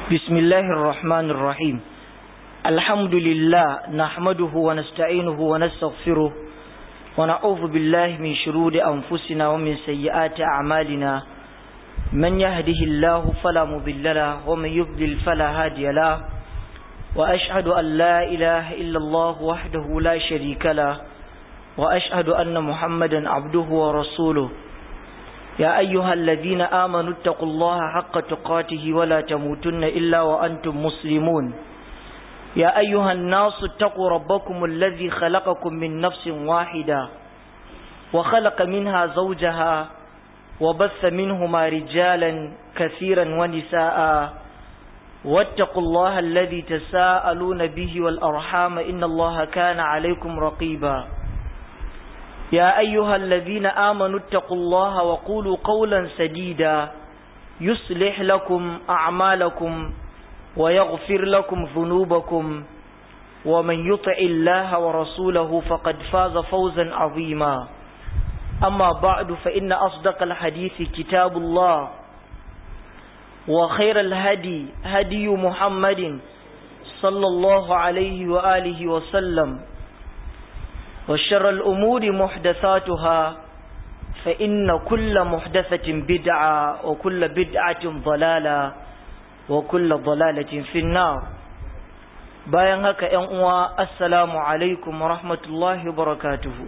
بسم الله الرحمن الرحيم الحمد لله نحمده ونستعينه ونستغفره ونعوذ بالله من شرور أنفسنا ومن سيئات أعمالنا من يهده الله فلا مضل له ومن يضلل فلا هادي له وأشهد أن لا إله إلا الله وحده لا شريك له وأشهد أن محمدا عبده ورسوله يا أيها الذين آمنوا اتقوا الله حق تقاته ولا تموتن إلا وأنتم مسلمون يا أيها الناس اتقوا ربكم الذي خلقكم من نفس واحدة وخلق منها زوجها وبث منهما رجالا كثيرا ونساء واتقوا الله الذي تساءلون به والأرحام إن الله كان عليكم رقيبا يا أيها الذين آمنوا اتقوا الله وقولوا قولا سديدا يصلح لكم أعمالكم ويغفر لكم ذنوبكم ومن يطع الله ورسوله فقد فاز فوزا عظيما أما بعد فإن أصدق الحديث كتاب الله وخير الهدي هدي محمد صلى الله عليه وآله وسلم وشر الأمور محدثاتها فإن كل محدثة بدعة وكل بدعة ضلالة وكل ضلالة في النار bayan haka ‘yan uwa assalamu alaikum wa rahmatullahi wa barakatuhu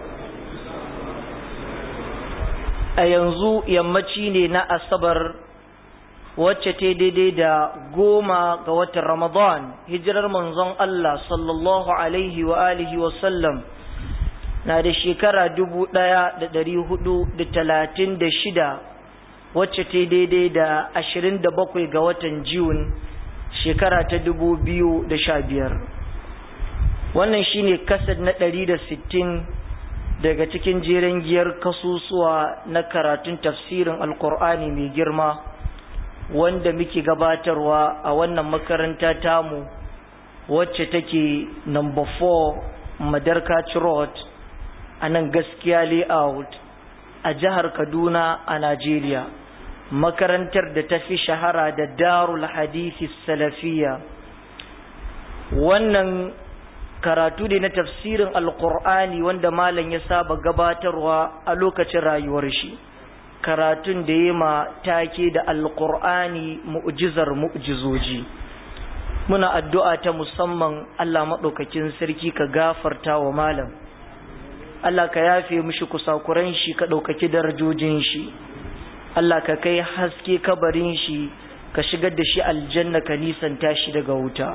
a yanzu yammaci ne na asabar wacce ta daidai da goma ga watan ramadan hijirar manzon Allah sallallahu alaihi wa alihi wa sallam na da shekara dubu ɗaya da ɗari hudu da talatin da shida wacce ta daidai da ashirin da bakwai ga watan Jun shekara ta dubu biyu da sha biyar wannan shine kasad na ɗari da sittin daga cikin jeren giyar kasusuwa na karatun tafsirin alkur'ani mai girma wanda muke gabatarwa a wannan makaranta tamu wacce take number 4 madarkaci road a nan gaskiya layout a jihar kaduna a najeriya makarantar da ta fi shahara da darul hadisi salafiya wannan karatu ne na tafsirin alkur'ani wanda malam ya saba gabatarwa a lokacin rayuwar shi karatun da ya ma take da alkur'ani mu'jizar mu'jizoji muna addu'a ta musamman allah maɗaukakin sarki ka gafarta wa malam Allah ka yafe mishi kusakuran shi ka ɗaukaki darajojin shi Allah ka kai haske kabarin shi ka shigar da shi aljanna ka nisanta shi daga wuta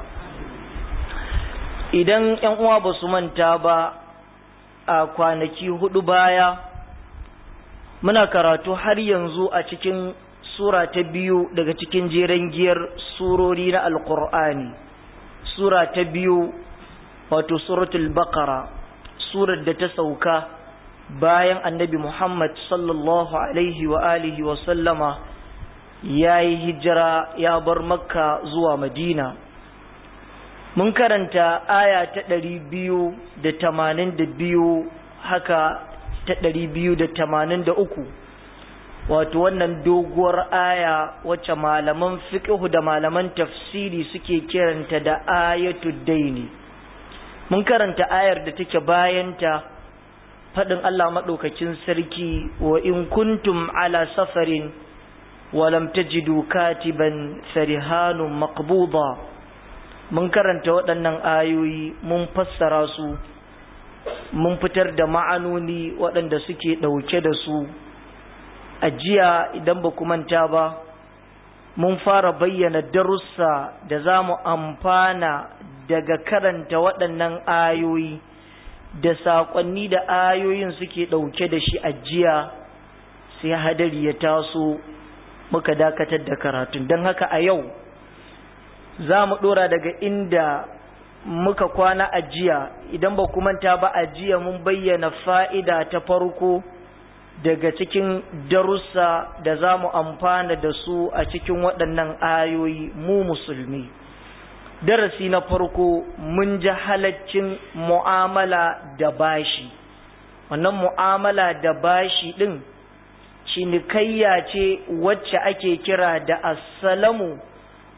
idan ‘yan uwa ba su manta ba a kwanaki hudu baya muna karatu har yanzu a cikin sura ta biyu daga cikin jeren giyar surori na alkur'ani sura ta biyu wato suratul baqara surar da ta sauka bayan annabi Muhammad sallallahu alaihi wa alihi wa sallama ya yi hijira ya bar makka zuwa madina mun karanta aya ta ɗari biyu da tamanin da biyu haka ta ɗari biyu da tamanin da uku wato wannan doguwar aya wacce malaman fiƙihu da malaman tafsiri suke kiranta da ayatu daini mun karanta ayar da take bayanta faɗin Allah maɗaukakin sarki wa in kuntum ala safarin walam tajidu katiban farihanun maqbuda mun karanta waɗannan ayoyi mun fassara su mun fitar da ma'anoni waɗanda suke ɗauke da su a jiya idan ba ku manta ba mun fara bayyana darussa da za mu amfana daga karanta waɗannan ayoyi da saƙonni da ayoyin suke ɗauke da shi ajiya sai hadari ya taso muka dakatar da karatun don haka a yau za mu ɗora daga inda muka kwana ajiya idan ba manta ba ajiya mun bayyana fa'ida ta farko daga cikin darussa da za mu amfana da su a cikin waɗannan ayoyi mu musulmi. darasi na farko mun ji halaccin mu'amala da bashi wannan mu'amala da bashi ɗin cinikayya ce wacce ake kira da assalamu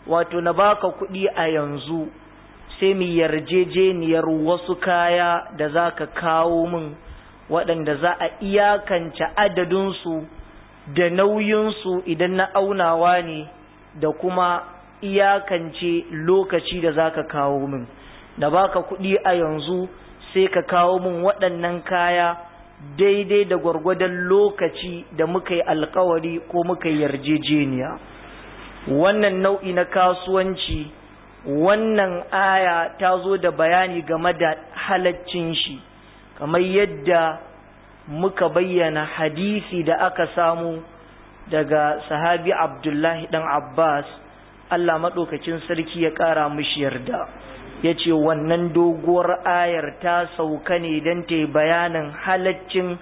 wato na baka kuɗi a yanzu sai mu yarjejeniyar wasu kaya da za ka kawo min waɗanda za a iyakance adadinsu da nauyinsu idan na aunawa ne da kuma iyakance lokaci da za ka kawo min da baka kuɗi a yanzu sai ka kawo min waɗannan kaya daidai da gwargwadon lokaci da muka yi alkawari ko muka yi yarjejeniya wannan nau'i na kasuwanci wannan aya ta zo da bayani game da halaccin shi kamar yadda muka bayyana hadisi da aka samu daga sahabi abdullahi dan abbas allah maɗaukacin sarki ya ƙara mishi yarda ya ce wannan doguwar ayar ta sauka ne don ta yi bayanin halaccin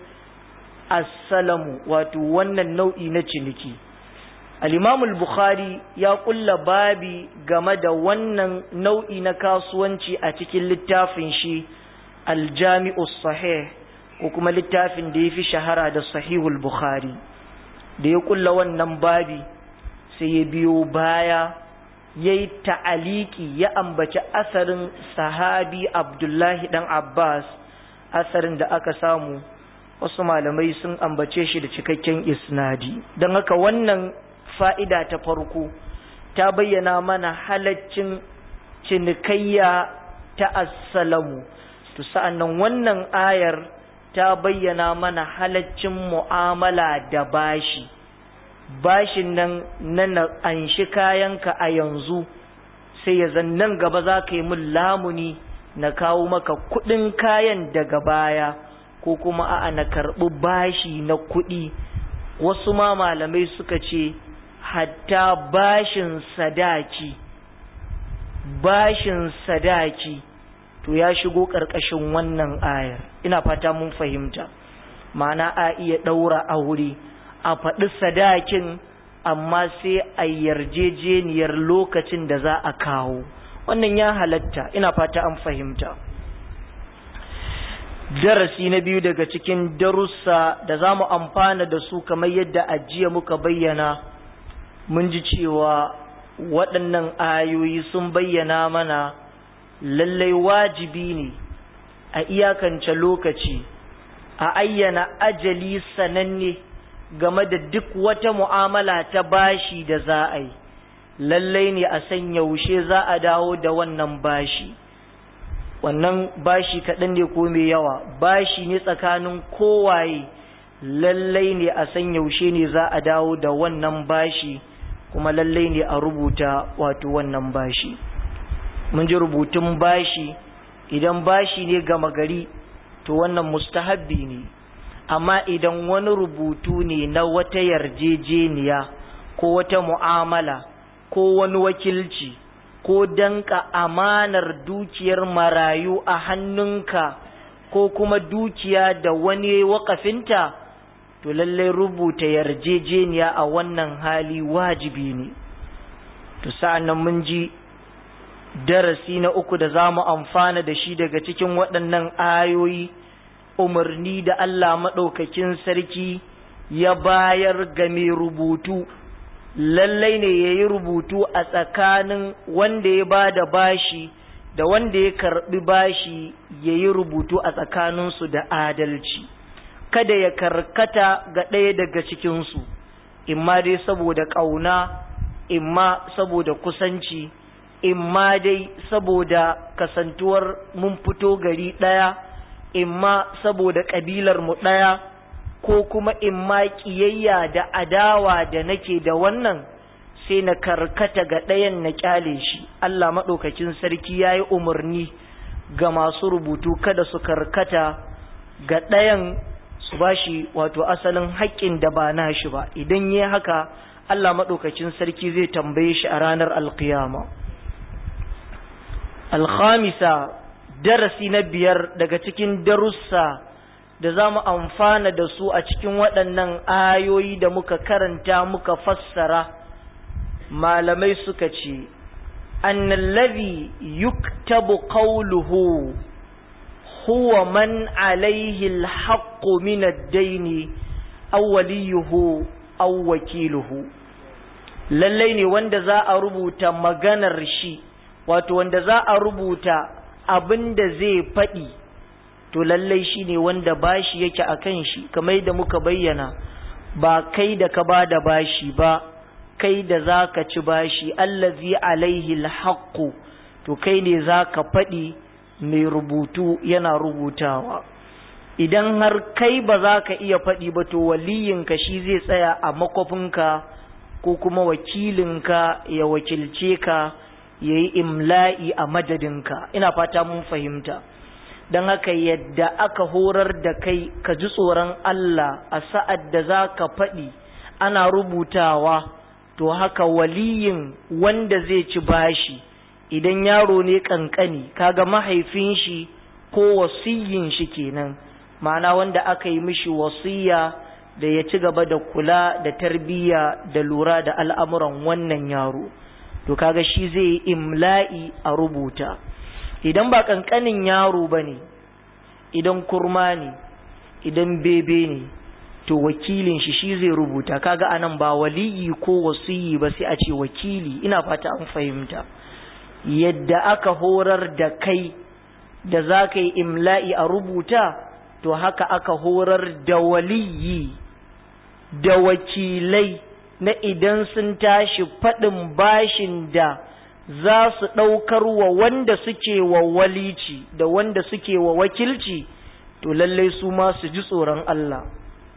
assalamu wato wannan nau'i na ciniki al'imamul bukhari ya kulla babi game da wannan nau'i na kasuwanci a cikin littafin shi aljami'us sahih ko kuma littafin da ya fi shahara da sahihul bukhari da ya kulla wannan babi sai ya biyo baya ya yi ta'aliki ya ambaci asarin sahabi abdullahi dan abbas asarin da aka samu wasu malamai sun ambace shi da cikakken isnadi don haka wannan fa'ida ta farko ta bayyana mana halaccin cinikayya ta assalamu to sa'annan wannan ayar ta bayyana mana halaccin mu'amala da bashi bashin nan na anshi kayanka a yanzu sai ya zan nan gaba za ka yi min lamuni na kawo maka kudin kayan daga baya ko kuma a'a na karɓi bashi na kuɗi wasu ma malamai suka ce hatta bashin sadaki bashin sadaki to ya shigo ƙarƙashin wannan ayar ina fata mun fahimta ma'ana a iya ɗaura aure a faɗi sadakin amma sai a yarjejeniyar lokacin da za a kawo wannan ya halatta ina fata an fahimta darasi na biyu daga cikin darussa da za mu amfana da su kamar yadda ajiya muka bayyana mun ji cewa waɗannan ayoyi sun bayyana mana lallai wajibi ne a iyakance lokaci a ayyana ajali sananne game da duk wata mu'amala ta bashi da za a yi lallai ne a san yaushe za a dawo da wannan bashi wannan bashi kaɗan ne ko mai yawa bashi ne tsakanin kowaye lallai ne a san yaushe ne za a dawo da wannan bashi kuma lallai ne a rubuta wato wannan bashi mun ji rubutun bashi idan bashi ne gama gari to wannan mustahabbi ne amma idan wani rubutu ne na wata yarjejeniya ko wata mu'amala ko wani wakilci ko danka amanar dukiyar marayu a hannunka ko kuma dukiya da wani wakafinta to lallai rubuta yarjejeniya a wannan hali wajibi ne to sa'an mun ji darasi na uku da za mu amfana da shi daga cikin waɗannan ayoyi umarni da Allah maɗaukakin sarki ya bayar ga mai rubutu lallai ne ya yi rubutu a tsakanin wanda ya ba da bashi da wanda ya karɓi bashi ya yi rubutu a tsakaninsu da adalci kada ya karkata ga ɗaya daga cikinsu imma dai saboda ƙauna imma saboda kusanci imma dai saboda kasantuwar mun fito gari ɗaya imma saboda ƙabilar mu ɗaya ko kuma imma ƙiyayya da adawa da nake da wannan sai na karkata ga ɗayan na ƙyale shi Allah maɗaukakin sarki ya yi umarni ga masu rubutu kada su karkata ga ɗayan su ba shi wato asalin haƙƙin da ba na shi ba idan yi haka Allah maɗaukakin sarki zai tambaye shi a ranar alkiyama alkhamisa darasi na biyar daga cikin darussa da za mu amfana da su a cikin waɗannan ayoyi da muka karanta muka fassara malamai suka ce annallazi yuktabu qawluhu huwa man alaihi alhaqqu min ad-dayn aw waliyuhu aw wakiluhu lallai ne wanda za a rubuta maganar shi wato wanda za a rubuta abin da zai faɗi to lallai shi ne wanda bashi yake a kan shi kamar da muka bayyana ba kai da ka ba da bashi ba kai da za ka ci bashi allazi alaihi alhaqqu to kai ne za ka faɗi mai rubutu yana rubutawa idan har kai ba za ka iya faɗi ba to waliyinka shi zai tsaya a makwafinka ko kuma wakilinka ya wakilce ka ya yi imla'i a madadinka ina fata mun fahimta don haka yadda aka horar da kai ka ji tsoron Allah a sa'ad da za ka faɗi ana rubutawa to haka waliyin wanda zai ci bashi idan yaro ne kankani kaga mahaifin shi ko wasiyin shi kenan ma'ana wanda aka yi mishi wasiya da ya ci gaba da kula da tarbiyya da lura da al'amuran wannan yaro to kaga shi zai yi imla'i a rubuta idan ba kankanin yaro ba ne idan kurma ne idan bebe ne to wakilin shi shi zai rubuta kaga anan ba waliyi ko wasiyi ba sai a ce wakili ina fata an fahimta yadda aka horar da kai da za ka yi imla'i a rubuta to haka aka horar da waliyi da wakilai na idan sun tashi faɗin bashin da za su ɗaukar wa wanda suke wa walici da wanda suke wa wakilci to lallai su ma su ji tsoron Allah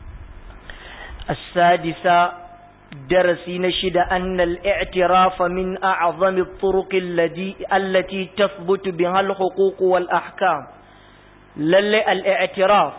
السادسة درسي نشد أن الاعتراف من أعظم الطرق التي التي تثبت بها الحقوق والأحكام للي الاعتراف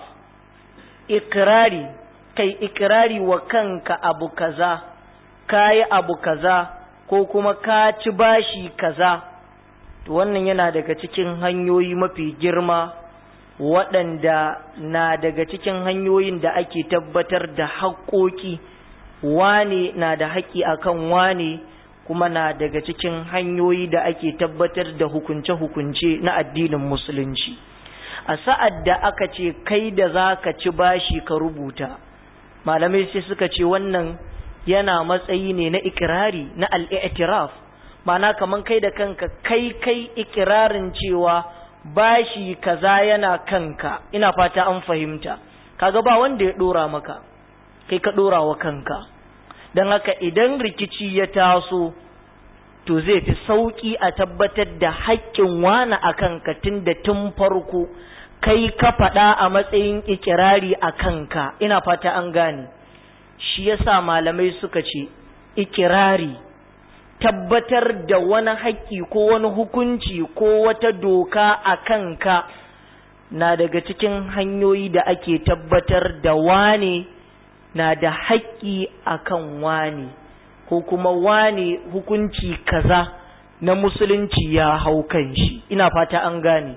إقراري كي إقراري وكنك أبو كذا كاي أبو كذا ko kuma ka ci bashi kaza to wannan yana daga cikin hanyoyi mafi girma waɗanda na daga cikin hanyoyin da ake tabbatar da haƙoƙi wane na da haƙƙi akan wane kuma na daga cikin hanyoyi da ake tabbatar da hukunce-hukunce na addinin musulunci a sa'ad da aka ce kai da za ka ci bashi ka rubuta malamai sai suka ce wannan yana matsayi ne na ikirari na al'i'tiraf ma'ana kaman kai da kanka kai kai ikirarin cewa bashi kaza yana kanka ina fata an fahimta kaga ba wanda ya dora maka kai ka dora wa kanka don haka idan rikici ya taso to zai fi sauki a tabbatar da haƙƙin wani a kanka tun da tun farko kai ka faɗa a matsayin ikirari a kanka ina fata an gane shi yasa malamai suka ce ikirari tabbatar da wani haƙƙi ko wani hukunci ko wata doka a kanka na daga cikin hanyoyi da ake tabbatar da wane na da haƙƙi a kan wane ko kuma wane hukunci kaza na musulunci ya hau kan shi ina fata an gane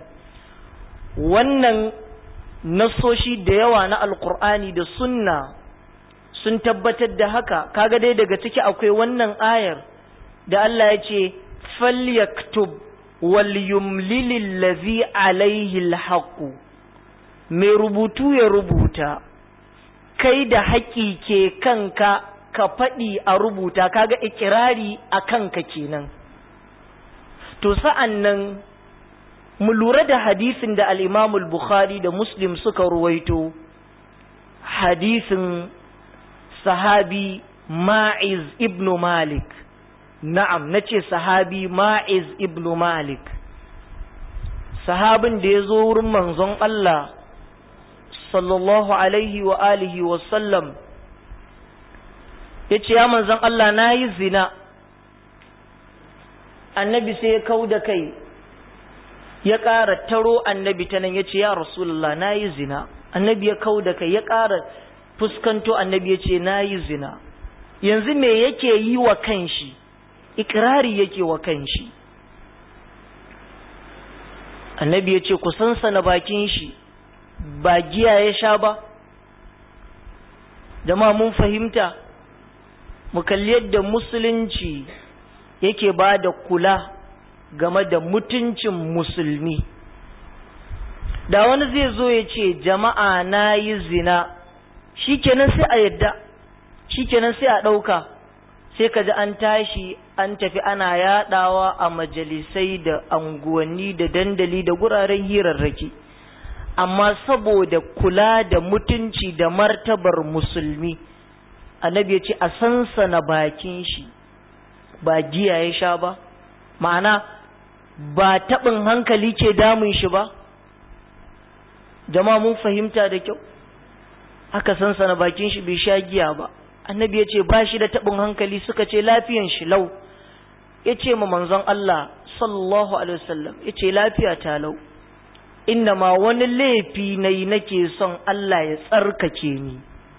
wannan nasoshi da yawa na alkur'ani da sunna sun tabbatar da haka kaga dai daga ciki akwai wannan ayar da Allah ya ce falyaktub wal yumlilil ladhi alaihi alhaqu mai rubutu ya rubuta kai da haƙi ke kanka ka faɗi a rubuta kaga ikirari a kanka kenan to sa'an nan mu lura da hadisin da al-Imam al-Bukhari da Muslim suka ruwaito hadisin sahabi Ma'iz ibn Malik na'am nace sahabi Ma'iz ibn Malik sahabin da ya zo wurin manzon Allah sallallahu alaihi wa alihi wa sallam yace ya manzon Allah nayi zina annabi sai ya kau da kai ya ƙara taro annabi ta nan ya ce ya rasulullah na yi zina annabi ya kau da kai ya ƙara fuskanto annabi ya ce na yi zina yanzu me yake yi wa kanshi ikirari yake wa kanshi annabi ya ce ku sansana bakin shi ba giya ya sha ba jama mun fahimta mu kalli yadda musulunci yake ba da kula game da mutuncin musulmi da wani zai zo ya ce jama'a na yi zina shikenan sai a yadda shikenan sai a ɗauka sai ka ji an tashi an tafi ana yadawa a majalisai da anguwanni da dandali da guraren hirarraki amma saboda kula da mutunci da martabar musulmi annabi ya ce a sansana bakin shi ba giya ya sha ba ma'ana ba taɓin hankali ke damun shi ba jama'a mun fahimta da kyau aka sansana bakin shi bai sha giya ba annabi ya ce ba shi da taɓin hankali suka ce lafiyan shi lau ya ce ma manzon Allah sallallahu alaihi wasallam ya ce lafiya ta lau inda ma wani laifi na yi nake son Allah ya tsarkake ni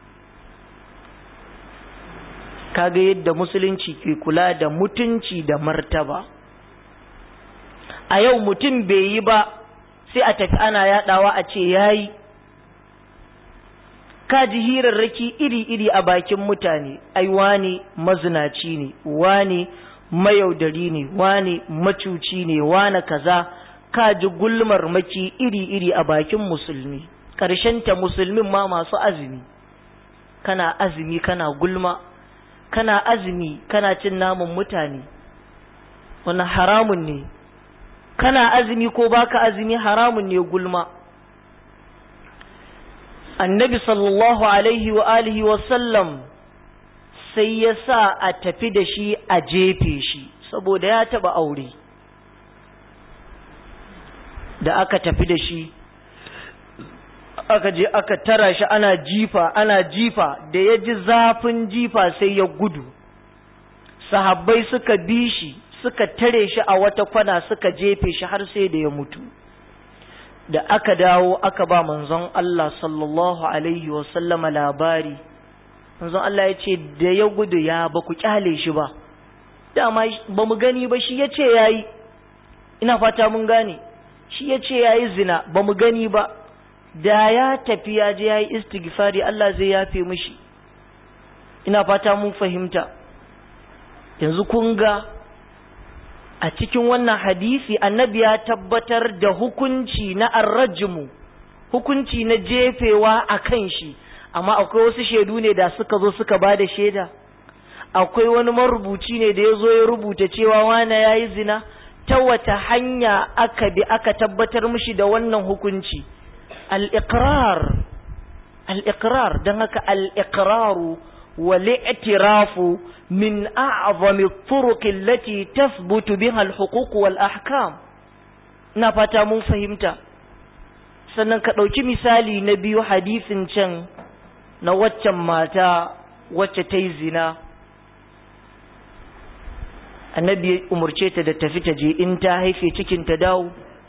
kaga yadda musulunci ke kula da mutunci da martaba a yau mutum bai yi ba sai a tafi ana yadawa a ce yayi kaji hirarraki iri-iri a bakin mutane ai wane mazinaci ne wane mayaudari ne wane macuci ne wane kaza kaji gulmar maki iri-iri a bakin musulmi ta musulmin ma masu azumi kana azumi kana gulma kana azumi kana cin namun mutane wannan haramun ne kana azumi ko baka azumi haramun ne gulma annabi sallallahu alaihi wa alihi wa sallam sai ya sa a tafi da shi a jefe shi saboda ya taba aure da aka tafi da shi aka je aka tara shi ana jifa ana jifa da ya ji zafin jifa sai ya gudu sahabbai suka bi shi suka tare shi a wata kwana suka jefe shi har sai da ya mutu da aka dawo aka ba manzon Allah sallallahu alaihi wasallama labari manzon Allah ya ce da ya gudu ya ba ku kyale shi ba dama ba mu gani ba shi ya ce ya yi ina fata mun gane shi ya ce ya yi zina ba mu gani ba da ya tafi ya je ya yi istighfari Allah zai yafe mishi ina fata mun fahimta yanzu kun ga a cikin wannan hadisi annabi ya tabbatar da hukunci na arrajimu hukunci na jefewa a kan shi amma akwai wasu shaidu ne da suka zo suka ba da shaida akwai wani marubuci ne da ya zo ya rubuta cewa wane ya yi zina ta wata hanya aka bi aka tabbatar mishi da wannan hukunci al-iqrar al-iqrar don haka al-iqraru والاعتراف من أعظم الطرق التي تثبت بها الحقوق والأحكام نفتا mun fahimta sannan ka ɗauki misali na biyu hadisin can na waccan mata wacce ta yi zina annabi ya umarce ta da tafi ta je in ta haife cikin ta dawo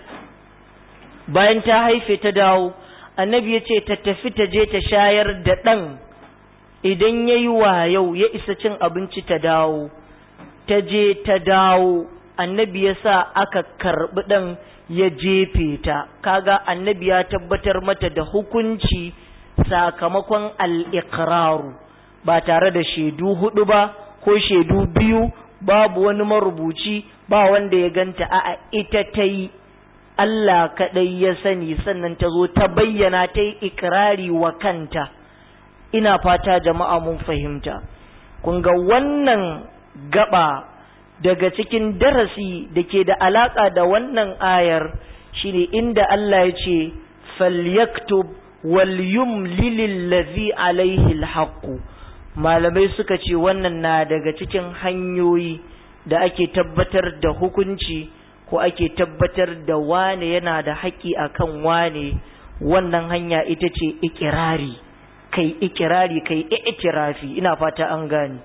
bayan ta haife ta dawo annabi ya ce ta tafi ta je ta shayar da ɗan idan ya yi yau ya isa cin abinci ta dawo ta je ta dawo annabi ya sa aka karɓi ɗan ya jefe ta kaga annabi ya tabbatar mata da hukunci sakamakon al'iƙararu ba tare da shaidu hudu ba ko shaidu biyu babu wani marubuci ba wanda ya ganta a ita ta yi Allah kaɗai ya sani sannan ta zo ta bayyana ta yi ikirari wa kanta. ina fata jama'a mun fahimta kun ga wannan gaba daga cikin darasi da ke da alaka da wannan ayar shine inda Allah ya ce falyaktub wal yumlil ladhi alaihi alhaq malamai suka ce wannan na daga cikin hanyoyi da ake tabbatar da hukunci ko ake tabbatar da wane yana da haƙƙi akan wane wannan hanya ita ce ikirari kai ikirari kai itirafi ina fata an gani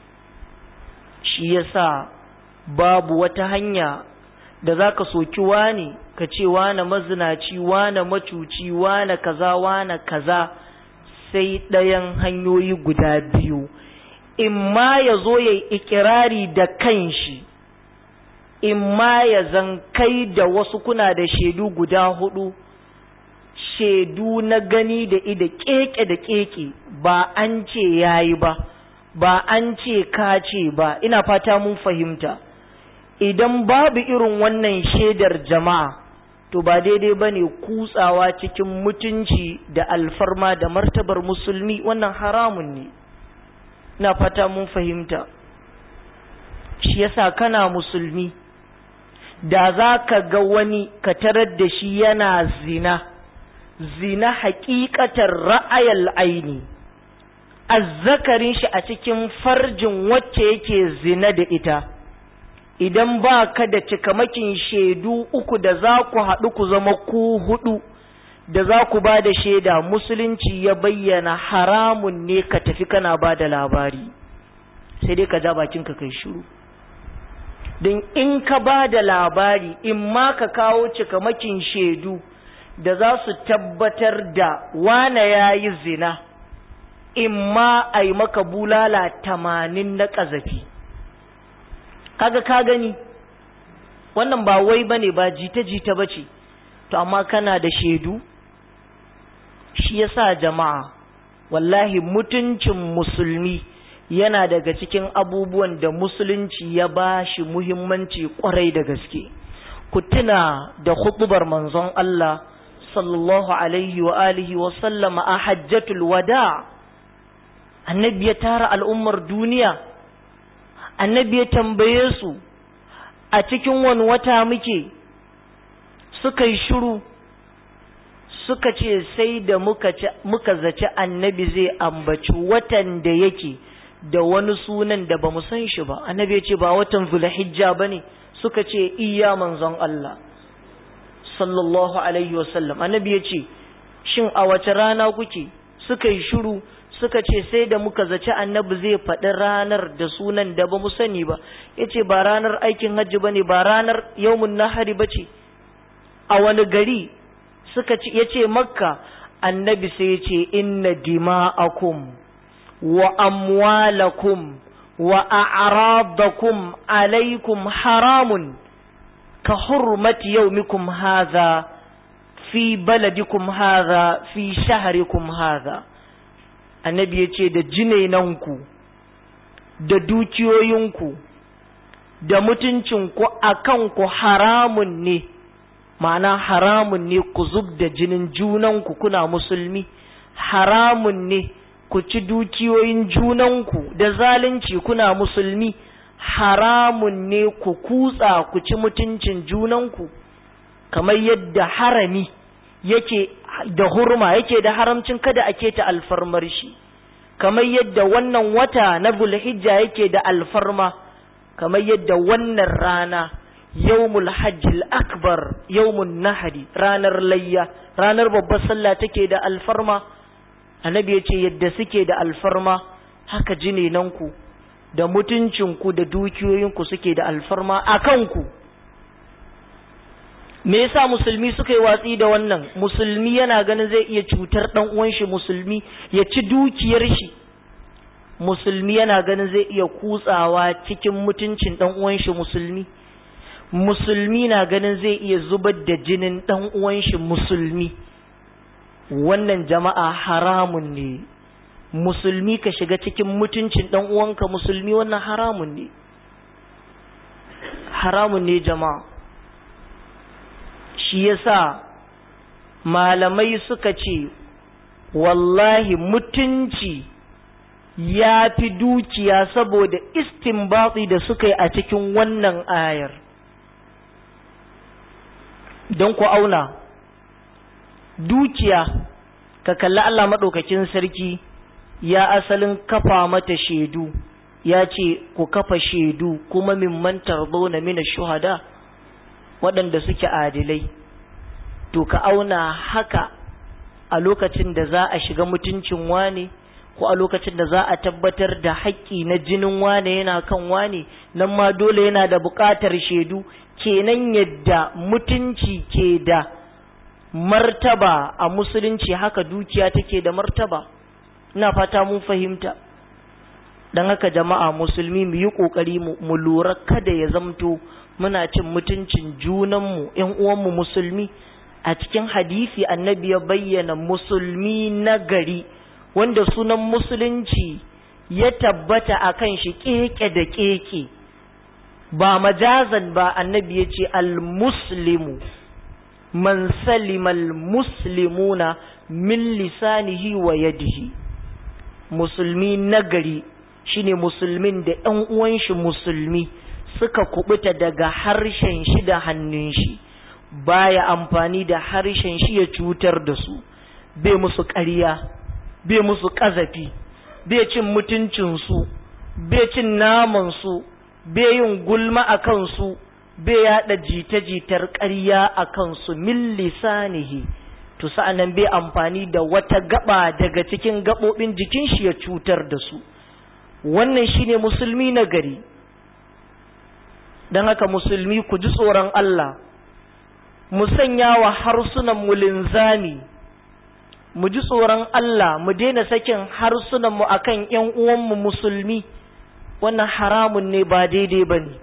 shi yasa babu wata hanya da zaka soki wani ka ce wane mazinaci wane macuci wane kaza wane kaza sai ɗayan hanyoyi guda biyu imma ya zo ya ikirari da kanshi imma ya zan kai da wasu kuna da shaidu guda hudu shaidu na gani da ida keke da keke ba an ce yayi ba ba an ce ka ce ba ina fata mun fahimta idan babu irin wannan shaidar jama'a to ba daidai ba ne kutsawa cikin mutunci da alfarma da martabar musulmi wannan haramun ne ina fata mun fahimta shi yasa kana musulmi da za ka ga wani ka tarar da shi yana zina zina hakikatar ra'ayal aini azzakarin shi a cikin farjin wacce yake zina da ita idan ba ka da cikamakin shaidu uku da za ku haɗu ku zama ku hudu da za ku ba da shaida musulunci ya bayyana haramun ne ka tafi kana ba da labari sai dai ka ja bakinka kai shiru don in ka ba da labari in ma ka kawo cikamakin shaidu da za su tabbatar da wane ya yi zina in ma a yi maka bulala tamanin na ƙazafi kaga ka gani wannan ba wai ba ne ba jita-jita ba ce to amma kana da shaidu shi yasa jama'a wallahi mutuncin musulmi yana daga cikin abubuwan da musulunci ya ba shi muhimmanci kwarai da gaske ku tuna da hutubar manzon Allah sallallahu alaihi wa alihi wa sallama a hajjatul wada annabi ya tara al'ummar duniya annabi ya tambaye su a cikin wani wata muke suka yi shiru suka ce sai da muka zaci annabi zai ambaci watan da yake da wani sunan da ba mu san shi ba annabi ya ce ba watan zulhijja ba ne suka ce iya manzon Allah sallallahu alaihi wasallam annabi ya ce shin a wace rana kuke suka yi shiru suka ce sai da muka zaci annabi zai faɗi ranar da sunan da ba mu sani ba ya ce ba ranar aikin hajji ba ne ba ranar yawmun nahari ba ce a wani gari suka ce ya ce makka annabi sai ya ce inna dima'akum wa amwalakum wa a'radakum alaikum haramun ka hurmati yaumikum hadha fi baladikum hadha fi shahrikum hadha annabi ya ce da jinainanku da dukiyoyinku da mutuncinku a kanku haramun ne ma'ana haramun ne ku zub da jinin junanku kuna musulmi haramun ne ku ci dukiyoyin junanku da zalunci kuna musulmi haramun ne ku kutsa ku ci mutuncin junanku kamar yadda harami yake da hurma yake da haramcin kada a keta alfarmar shi kamar yadda wannan wata na bulhijja yake da alfarma kamar yadda wannan rana yawmul hajjil akbar yawmun nahari ranar layya ranar babbar sallah take da alfarma annabi ya ce yadda suke da alfarma haka jinenanku da mutuncinku da dukiyoyinku suke da alfarma a kanku me yasa musulmi suka yi watsi da wannan musulmi yana ganin zai iya cutar dan uwan shi musulmi ya ci dukiyar shi musulmi yana ganin zai iya kutsawa cikin mutuncin dan uwan shi musulmi musulmi na ganin zai iya zubar da jinin dan uwan shi musulmi wannan jama'a haramun ne musulmi ka shiga cikin mutuncin dan uwanka musulmi wannan haramun ne haramun ne jama'a shi yasa malamai suka ce wallahi mutunci ya fi dukiya saboda istinbatsi da suka yi a cikin wannan ayar don ku auna dukiya ka kalli Allah maɗaukakin sarki ya asalin kafa mata shaidu ya ce ku kafa shaidu kuma mimman na mina shuhada waɗanda suke adilai to ka auna haka a lokacin da za a shiga mutuncin wane ko a lokacin da za a tabbatar da haƙƙi na jinin wane yana kan wane nan ma dole yana da buƙatar shaidu kenan yadda mutunci ke da martaba a musulunci haka dukiya take da martaba ina fata mun fahimta don haka jama'a musulmi mu yi ƙoƙari mu lura kada ya zamto muna cin mutuncin junanmu ‘yan uwanmu musulmi a cikin hadisi annabi ya bayyana musulmi na gari wanda sunan musulunci ya tabbata a kan shi keke da keke ba majazan ba annabi ya ce al-muslimu man salimal muslimuna min lisanihi wa yadihi musulmi nagari shine musulmin da ‘yan uwan shi musulmi suka kubuta daga harshen shi da hannun shi baya amfani da harshen shi ya cutar da su bai musu ƙarya bai musu ƙazafi bai cin mutuncinsu bai cin namansu bai yin gulma a kansu bai yaɗa jita-jitar ƙarya a kansu min lisanihi to sa'annan bai amfani da wata gaba daga cikin gaɓoɓin jikin shi ya cutar da su wannan shine musulmi na gari don haka musulmi ku ji tsoron Allah mu sanya wa harsunan mu linzami mu ji tsoron Allah mu daina sakin harsunan mu akan ƴan uwanmu musulmi wannan haramun ne ba daidai ba ne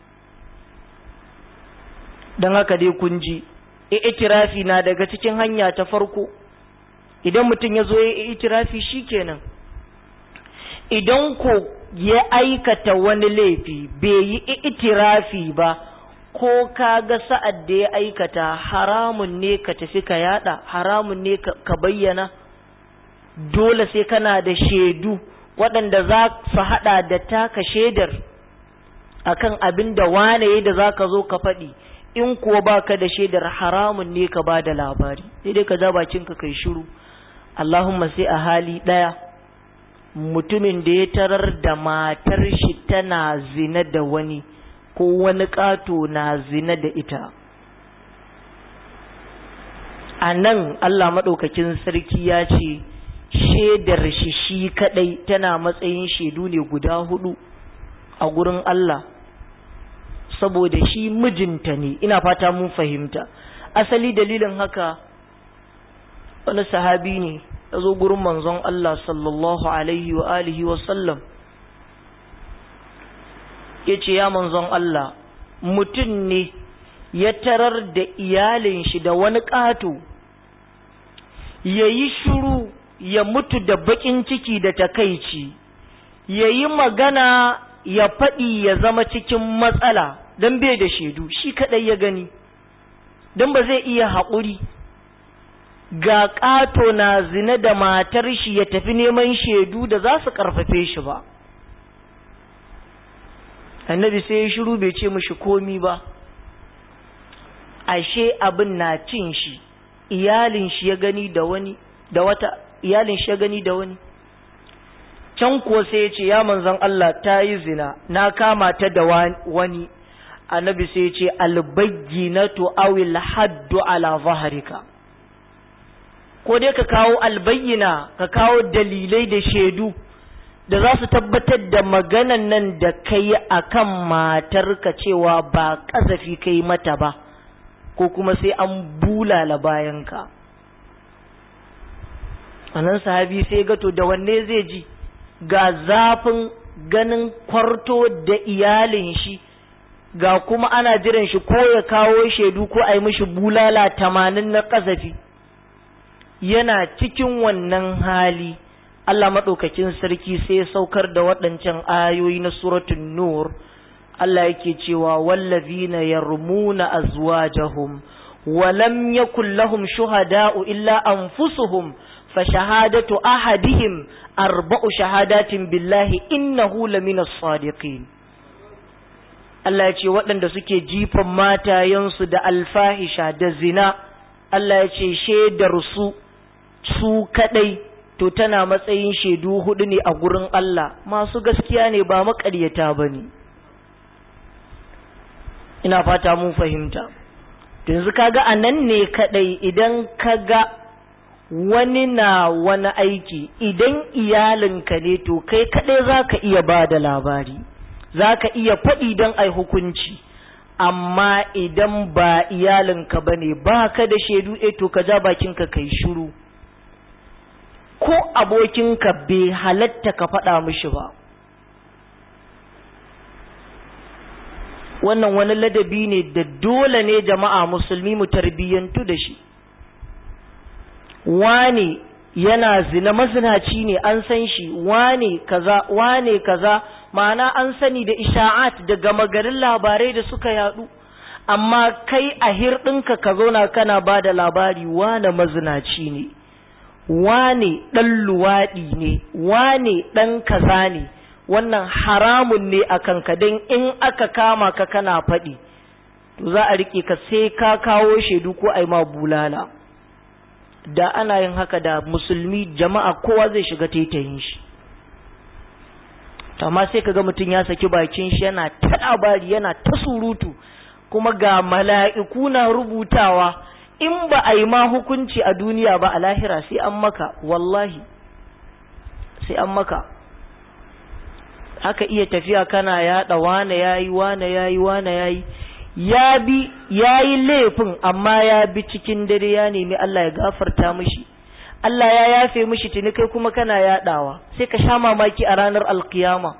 don haka dai kun ji itirafi na daga cikin hanya ta farko idan mutum ya zo ya itirafi shikenan idan ko ya aikata wani laifi bai yi itirafi ba ko ka ga sa'ad da ya aikata haramun ne ka tafi ka yada haramun ne ka bayyana dole sai kana da shaidu waɗanda za su haɗa da taka shaidar akan abin da wane da za ka zo ka faɗi in kuwa baka da shaidar haramun ne ka ba da labari sai dai ka ja bakinka kai shiru Allahumma sai a hali ɗaya mutumin da ya tarar da matar shi tana zina da wani ko wani ƙato na zina da ita a nan Allah maɗaukakin sarki ya ce shaidar shi shi kaɗai tana matsayin shaidu ne guda hudu a gurin Allah saboda shi mijinta ne ina fata mun fahimta asali dalilin haka wani sahabi ne ya zo gurin manzon Allah sallallahu alaihi wa alihi wa sallam ya ce ya manzon Allah mutum ne ya tarar da iyalin shi da wani ƙato ya yi shuru ya mutu da baƙin ciki da takaici ya yi magana ya faɗi ya zama cikin matsala don bai da shaidu shi kaɗai ya gani don ba zai iya haƙuri ga ƙato na zina da matar shi ya tafi neman shaidu da za su ƙarfafe shi ba annabi sai ya shiru bai ce mashi komi ba ashe abin na cin shi iyalin shi ya gani da wani da wata iyalin shi ya gani da wani can kuwa sai ya ce ya manzon Allah ta yi zina na kama ta da wani annabi sai ya ce albayyinatu awil haddu ala zahrika ko dai ka kawo albayyina ka kawo dalilai da shaidu da za su tabbatar da maganan nan da kai akan matarka cewa ba kazafi kai mata ba ko kuma sai an bulala bayanka anan sahabi sai gato da wanne zai ji ga zafin ganin kwarto da iyalin shi ga kuma ana jiran shi ko ya kawo shaidu ko a yi mishi bulala tamanin na kazafi yana cikin wannan hali Allah maɗaukakin sarki sai ya saukar da waɗancan ayoyi na suratun nur Allah yake cewa wallazina yarmuna azwajahum wa lam yakul lahum shuhada'u illa anfusuhum fa shahadatu ahadihim arba'u shahadatin billahi innahu lamina sadiqin Allah ya ce waɗanda suke jifan matayensu da alfahisha da zina Allah ya ce shaidar su su kadai to tana matsayin shaidu hudu ne a gurin Allah masu gaskiya ne ba maƙaryata ba ne ina fata mun fahimta yanzu kaga a nan ne kadai idan kaga wani na wani aiki idan iyalinka ne to kai kadai za ka iya ba da labari za ka iya faɗi don ai hukunci amma idan ba iyalinka ba ne ba ka da shaidu e to ka ja bakinka kai shiru ko abokinka bai halatta ka faɗa mishi ba wannan wani ladabi ne da dole ne jama'a musulmi mu tarbiyyantu da shi wane yana zina mazinaci ne an san shi wane kaza wane kaza ma'ana an sani da isha'at da gama garin labarai da suka yadu amma kai a hirɗinka ka zauna kana ba da labari wane mazinaci ne wane ɗan luwaɗi ne wane ɗan kaza ne wannan haramun ne a kanka don in aka kama ka kana faɗi to za a riƙe ka sai ka kawo shaidu ko a yi ma bulala da ana yin haka da musulmi jama'a kowa zai shiga taitayin shi amma sai kaga mutum ya saki bakin shi yana ta labari yana ta surutu kuma ga mala'iku na rubutawa in ba a yi ma hukunci a duniya ba a lahira sai an maka wallahi sai an maka haka iya tafiya kana yaɗa wane yayi wane yayi wane yayi ya bi yayi laifin amma ya bi cikin dare ya nemi Allah ya gafarta mishi Allah ya yafe mishi tuni kai kuma kana yaɗawa sai ka sha mamaki a ranar alkiyama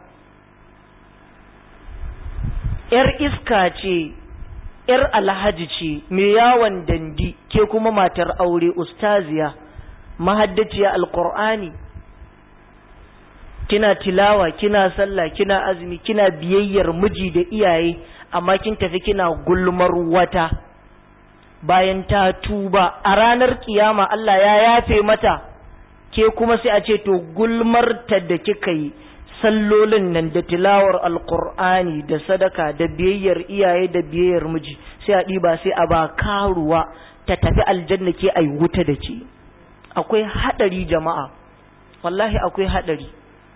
‘yar iska ce ‘yar alhaji ce mai yawon dandi ke kuma matar aure ustaziya mahaddaciya alkur'ani kina tilawa kina sallah kina azumi kina biyayyar miji da iyaye amma kin tafi kina gulmar wata bayan ta tuba a ranar kiyama Allah ya yafe mata ke kuma sai a ce to gulmar ta da kika yi sallolin nan da tilawar alkur'ani da sadaka da biyayyar iyaye da biyayyar miji sai a ɗiba sai a ba karuwa ta tafi aljanna ke ai wuta da ke akwai haɗari jama'a wallahi akwai haɗari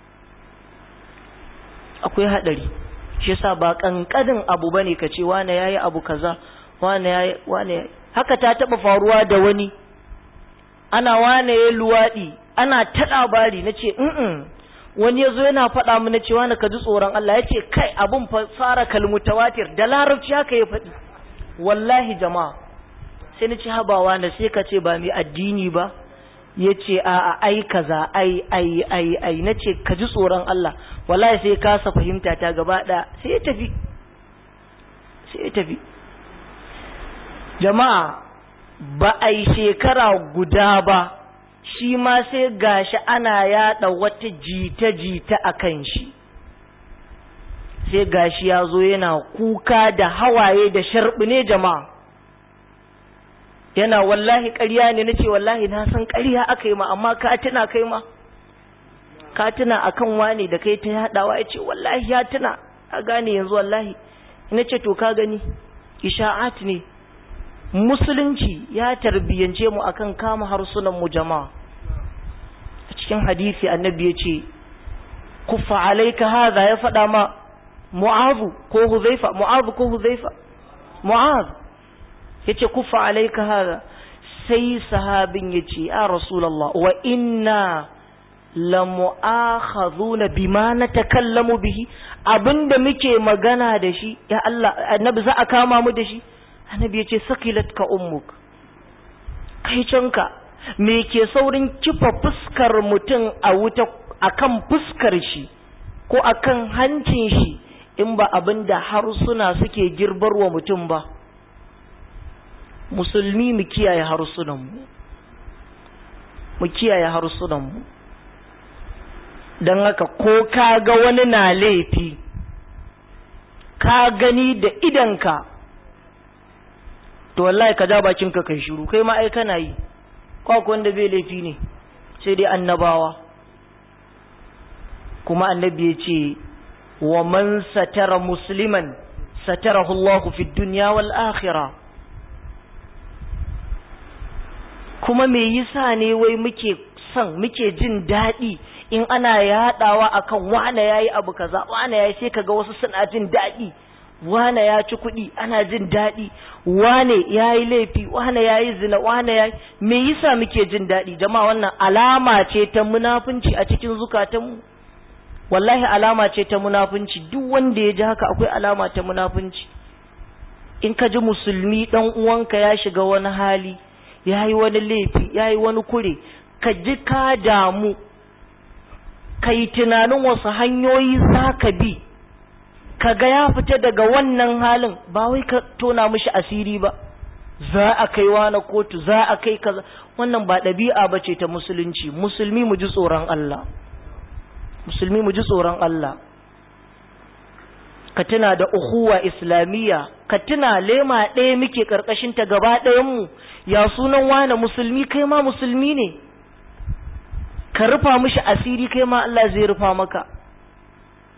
akwai haɗari shi yasa ba kankanin abu bane ka ce wane yayi abu kaza wane yayi wane yayi haka ta taba faruwa da wani ana wane yayi luwadi ana ta labari nace mm wani yazo yana faɗa mu nace wane ka ji tsoron Allah yace kai abun fa fara kalmutawatir da larabci haka ya faɗi wallahi jama'a sai nace habawa na sai ka ce ba mai addini ba yace a a ai kaza ai ai ai ai nace ka ji tsoron Allah wallahi sai kasa fahimta ta gaba ɗaya sai ya tafi sai ya tafi jama'a ba a yi shekara guda ba shi ma sai gashi ana yada wata jita-jita a kan shi sai gashi ya zo yana kuka da hawaye da sharbi ne jama'a yana wallahi ƙarya ne na ce wallahi na san ƙarya aka yi ma amma ka tuna kai ma ka tuna akan wane da kai ta yadawa ya ce wallahi ya tuna a gane yanzu wallahi ina ce to ka gani isha'at ne musulunci ya tarbiyyance mu akan kama harsunan mu jama'a a cikin hadisi annabi ya ce kuffa alaika hadha ya faɗa ma mu'azu ko huzaifa mu'azu ko huzaifa mu'azu yace kuffa alaika hadha sai sahabin yace ya rasulullah wa inna lamu'akhadhuna bima natakallamu bihi abinda muke magana da shi ya Allah annabi za a kama mu da shi annabi yace sakilatka ummuk kai canka me ke saurin kifa fuskar mutum a wuta akan fuskar shi ko akan hancin shi in ba abinda harsuna suke girbarwa mutum ba musulmi mu kiyaye harsunan mu mu kiyaye harsunan mu don haka ko ka ga wani na laifi ka gani da idanka to wallahi ka ja bakinka kai shiru kai ma ai kana yi kwa wanda bai laifi ne sai dai annabawa kuma annabi ya ce wa man satara musliman satarahu Allah fi dunya wal akhirah kuma me yasa ne wai muke son muke jin daɗi in ana yaɗawa akan wane yayi abu kaza wane yayi sai kaga wasu suna jin daɗi wane ya ci kuɗi ana jin daɗi wane yayi laifi wane yayi zina wane yayi me yasa muke jin daɗi jama'a wannan alama ce ta munafunci a cikin zukatanmu wallahi alama ce ta munafunci duk wanda ya ji haka akwai alama ta munafunci in ka ji musulmi dan uwanka ya shiga wani hali yayi wani laifi yayi wani kure ka ji ka damu ka yi tunanin wasu hanyoyi za ka bi ka ga ya fita daga wannan halin ba wai ka tona mishi asiri ba za a kai na kotu za a kai kaza wannan ba ɗabi'a ba ce ta musulunci musulmi mu ji tsoron Allah musulmi mu ji tsoron Allah ka tuna da uhuwa islamiyya ka tuna lema ɗaya muke ƙarƙashin ta gaba ɗayanmu ya sunan wane musulmi kai ma musulmi ne ka rufa mishi asiri kai ma Allah zai rufa maka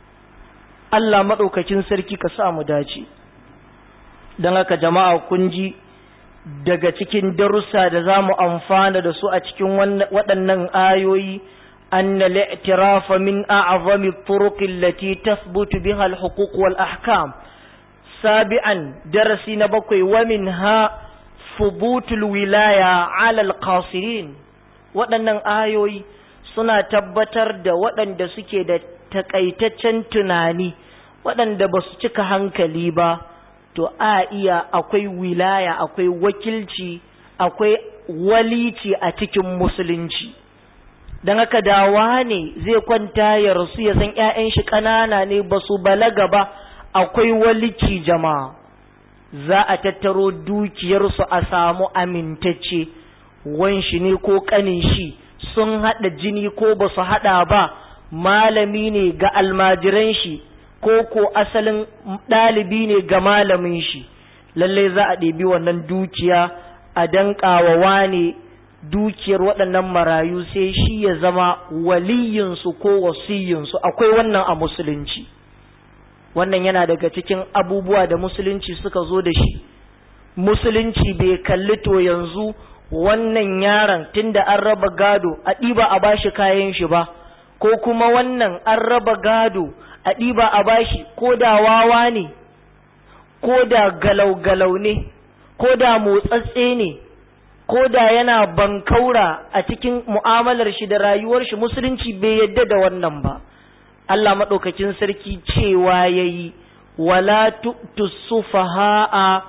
Allah maɗaukakin sarki ka sa mu dace don haka jama'a kun ji daga cikin darussa da za mu amfana da su a cikin waɗannan ayoyi أن الاعتراف من أعظم الطرق التي تثبت بها الحقوق والأحكام سابعا درسي نبقي ومنها ثبوت الولاية على القاصرين waɗannan ayoyi suna tabbatar da waɗanda suke da takaitaccen tunani waɗanda ba su cika hankali ba to a iya akwai wilaya akwai wakilci akwai walici a cikin musulunci don haka dawa ne zai kwanta ya rasu ya san ‘ya'yan shi ƙanana ne ba su balaga ba akwai walici jama'a za a tattaro dukiyarsu a samu amintacce wanshi ne ko ƙanin shi sun haɗa jini ko ba su haɗa ba malami ne ga almajiran shi ko ko asalin ɗalibi ne ga malamin shi lallai za a ɗebi wannan dukiya a danƙawa wane dukiyar waɗannan marayu sai shi ya zama waliyinsu ko wasiyinsu akwai wannan a musulunci wannan yana daga cikin abubuwa da musulunci suka zo da shi musulunci bai kalli to yanzu wannan yaron tunda an raba gado a ɗiba a bashi kayan shi ba ko kuma wannan an raba gado a ɗiba a bashi ko da wawa ne ko da galau-galau ne ko da motsatse ne ko da yana bankaura a cikin mu'amalar shi da rayuwar shi musulunci bai yadda da wannan ba Allah maɗaukakin sarki cewa ya yi wala tusufaha'a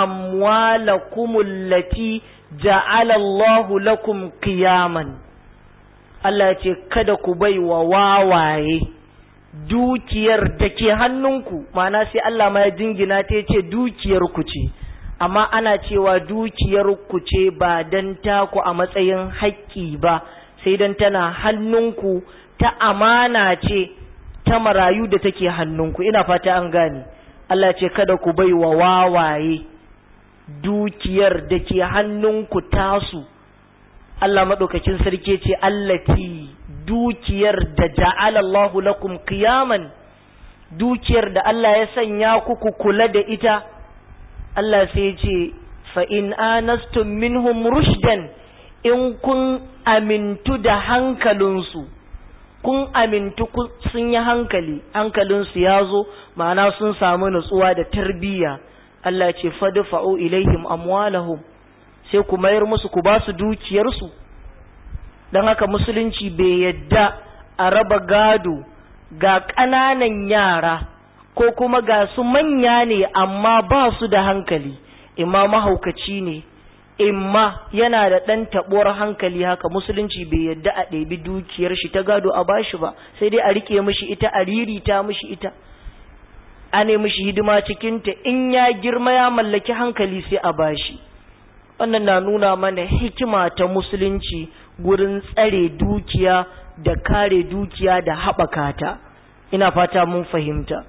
amwalakumul lati ja'ala Allahu lakum qiyaman Allah ya ce kada ku bai wa wawaye dukiyar da ke hannunku ma'ana sai Allah ma ya jingina ta ce dukiyar ku ce amma ana cewa dukiyar ku ce ba dan taku a matsayin haƙƙi ba sai dan tana hannunku ta amana ce ta marayu da take hannunku ina fata an gane Allah ce kada ku bai wa wawaye dukiyar da ke hannunku tasu Allah maɗaukakin sarki ce allati dukiyar da ja'ala Allahu lakum qiyaman dukiyar da Allah ya sanya ku ku kula da ita Allah sai ce fa in anastum minhum rushdan in kun amintu da hankalinsu kun amintu sun yi hankali hankalinsu ya zo ma'ana sun samu nutsuwa da tarbiyya Allah ce fadfa'u ilaihim amwalahum sai ku mayar musu ku ba su dukiyarsu don haka musulunci bai yadda a raba gado ga ƙananan yara ko kuma ga su manya ne amma ba su da hankali imma mahaukaci ne imma yana da ɗan taɓuwar hankali haka musulunci bai yadda a ɗebi dukiyar shi ta gado a bashi ba sai dai a rike mishi ita a ririta mishi ita a ne mishi hidima cikinta in ya girma ya mallaki hankali sai a bashi wannan na nuna mana hikima ta musulunci gurin tsare dukiya da kare dukiya da haɓaka ta ina fata mun fahimta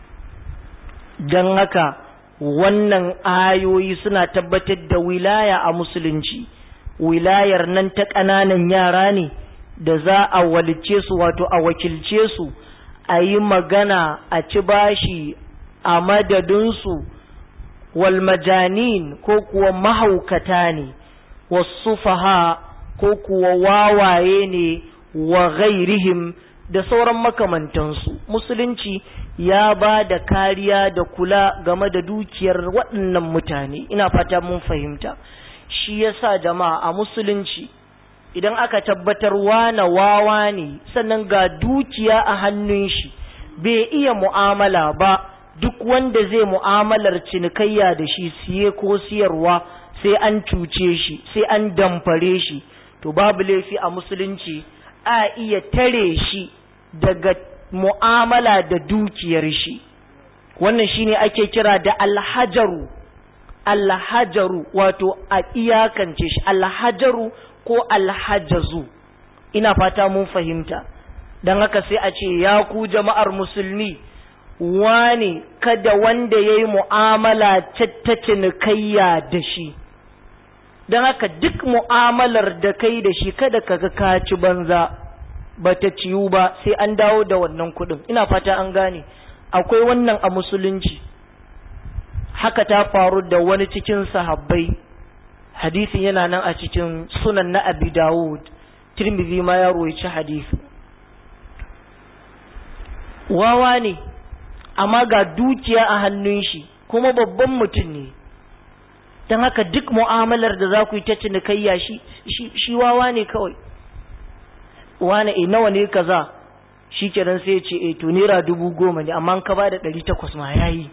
don haka wannan ayoyi suna tabbatar da wilaya a musulunci wilayar nan ta ƙananan yara ne da za a walice su wato a wakilce su a yi magana a ci bashi a madadinsu walmajanin ko kuwa mahaukata ne wasufaha ko kuwa wawaye ne wa ghairihim da sauran makamantansu musulunci ya ba da kariya da kula game da dukiyar waɗannan mutane ina fata mun fahimta shi yasa jama'a a musulunci idan aka tabbatar wana wawa ne sannan ga dukiya a hannun shi bai iya mu'amala ba duk wanda zai mu'amalar cinikayya da shi siye ko siyarwa sai an cuce shi sai an damfare shi to babu laifi a musulunci a iya tare shi daga mu'amala da dukiyar shi wannan shine ake kira da alhajaru alhajaru wato a iyakance shi alhajaru ko alhajazu ina fata mun fahimta don haka sai a ce ya ku jama'ar musulmi wane kada wanda ya yi mu'amala ta cinikayya da shi don haka duk mu'amalar da kai da shi kada ka ka ci banza ba ta ciyu ba sai an dawo da wannan kuɗin ina fata an gane akwai wannan a musulunci haka ta faru da wani cikin sahabbai hadisin yana nan a cikin sunan na abi dawud tirmidhi ma ya roici hadisi wawa ne amma ga dukiya a hannun shi kuma babban mutum ne don haka duk mu'amalar da za ku yi ta cinikayya shi shi wawa ne kawai wane e nawa ne kaza shi kenan sai ya ce e to naira dubu goma ne amma ka ba da ɗari takwas ma ya yi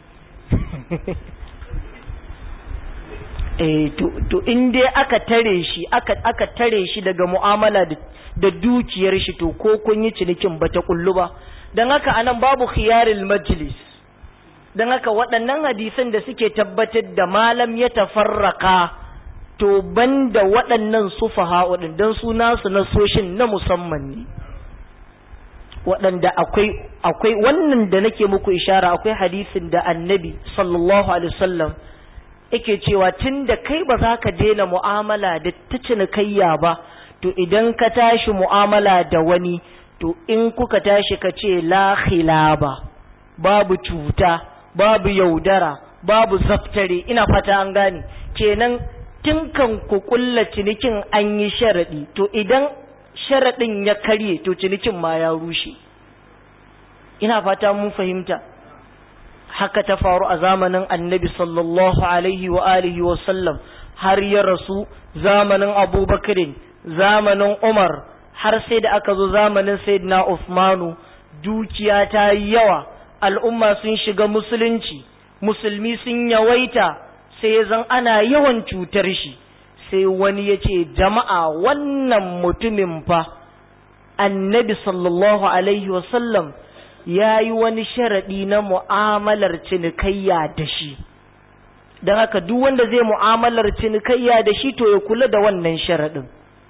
e to in dai aka tare shi aka tare shi daga mu'amala da dukiyar shi to ko kun yi cinikin ba ta kullu ba don haka anan babu khiyaril majlis don haka waɗannan hadisan da suke tabbatar da malam ya tafarraka to banda waɗannan sufaha waɗin don su nasu na soshin na musamman ne waɗanda akwai akwai wannan da nake muku ishara akwai hadisin da annabi sallallahu alaihi wasallam yake cewa tun da kai ba za ka daina mu'amala da ta cinikayya ba to idan ka tashi mu'amala da wani to in kuka tashi ka ce la khilaba babu cuta babu yaudara babu zaftare ina fata an gane kenan tun kan ku kulla cinikin an yi sharaɗi to idan sharaɗin ya karye to cinikin ma ya rushe ina fata mun fahimta haka ta faru a zamanin annabi sallallahu alaihi wa alihi wa sallam har ya rasu zamanin abubakarin zamanin umar har sai da aka zo zamanin sayyidina Uthmanu dukiya ta yi yawa al'umma sun shiga musulunci musulmi sun yawaita sai ya zan ana yawan cutar shi sai wani ya ce jama'a wannan mutumin fa annabi sallallahu alaihi wasallam ya yi wani sharaɗi na mu'amalar cinikayya da shi don haka duk wanda zai mu'amalar cinikayya da shi to ya kula da wannan sharaɗin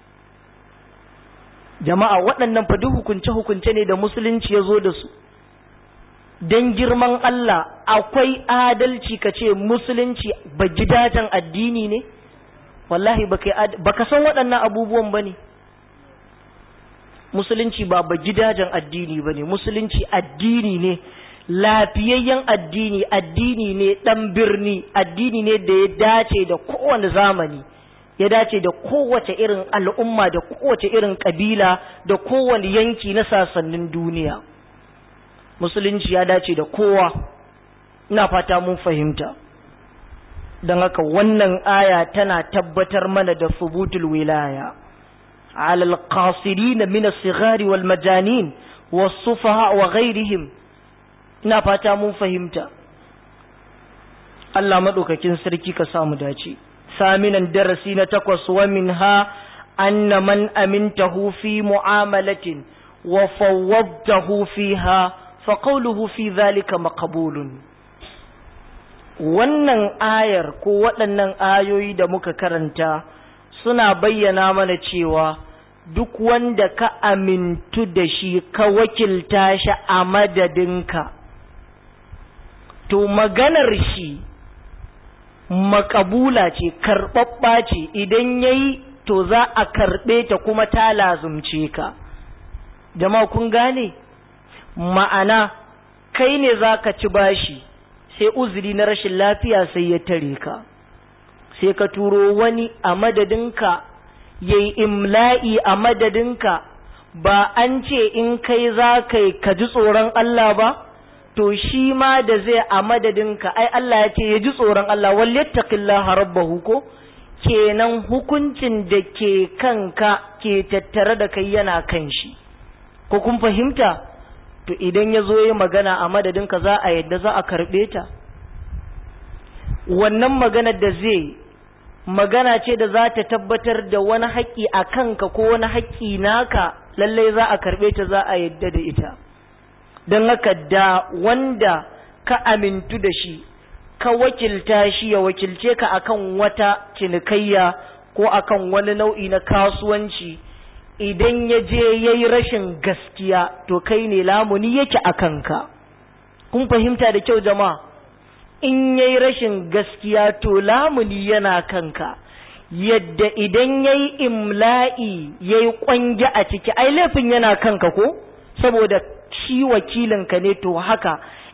jama'a waɗannan fa duk hukunce-hukunce ne da musulunci ya zo da su don girman Allah akwai adalci ka ce musulunci ba gidajen addini ne wallahi ba ka san waɗannan abubuwan ba ne musulunci ba ba gidajen addini ba ne musulunci addini ne lafiyayyen addini addini ne ɗan birni addini ne da ya dace da kowane zamani ya dace da kowace irin al'umma da kowace irin ƙabila da kowane yanki na sasannin duniya musulunci ya dace da kowa ina fata mun fahimta don haka wannan aya tana tabbatar mana da subutul wilaya alal qasirin min as-sighari wal majanin was-sufaha wa ghairihim ina fata mun fahimta Allah madaukakin sarki ka samu dace saminan darasi na takwas wa minha anna man amintahu fi mu'amalatin wa fawwadtahu fiha fa qawluhu fi dhalika maqbulun wannan ayar ko waɗannan ayoyi da muka karanta suna bayyana mana cewa duk wanda ka amintu da shi ka wakilta shi a madadinka to maganar shi makabula ce karɓaɓɓa ce idan ya yi to za a karɓe ta kuma ta lazumce ka jama'a kun gane ma'ana kai ne za ka ci bashi sai uzuri na rashin lafiya sai ya tare ka sai ka turo wani a madadinka ya yi imla'i a madadinka ba an ce in kai za ka yi ka ji tsoron Allah ba to shi ma da zai a madadinka ai Allah ya ce ya ji tsoron Allah walyattaqillaha rabbahu ko kenan hukuncin da ke kanka ke tattare da kai yana kan shi ko kun fahimta to idan ya zo yi magana a madadinka za a yadda za a karɓe ta wannan magana da zai magana ce da za ta tabbatar da wani haƙƙi a kanka ko wani haƙƙi naka lallai za a karɓe ta za a yadda da ita don haka da wanda ka amintu da shi ka wakilta shi ya wakilce ka akan wata cinikayya ko akan wani nau'i na kasuwanci idan ya je ya yi rashin gaskiya to kai ne lamuni yake a kanka kun fahimta da kyau jama'a in ya yi rashin gaskiya to lamuni yana kanka yadda idan ya yi imla'i ya yi ƙwangi a ciki ai laifin yana kanka ko saboda shi wakilinka ne to haka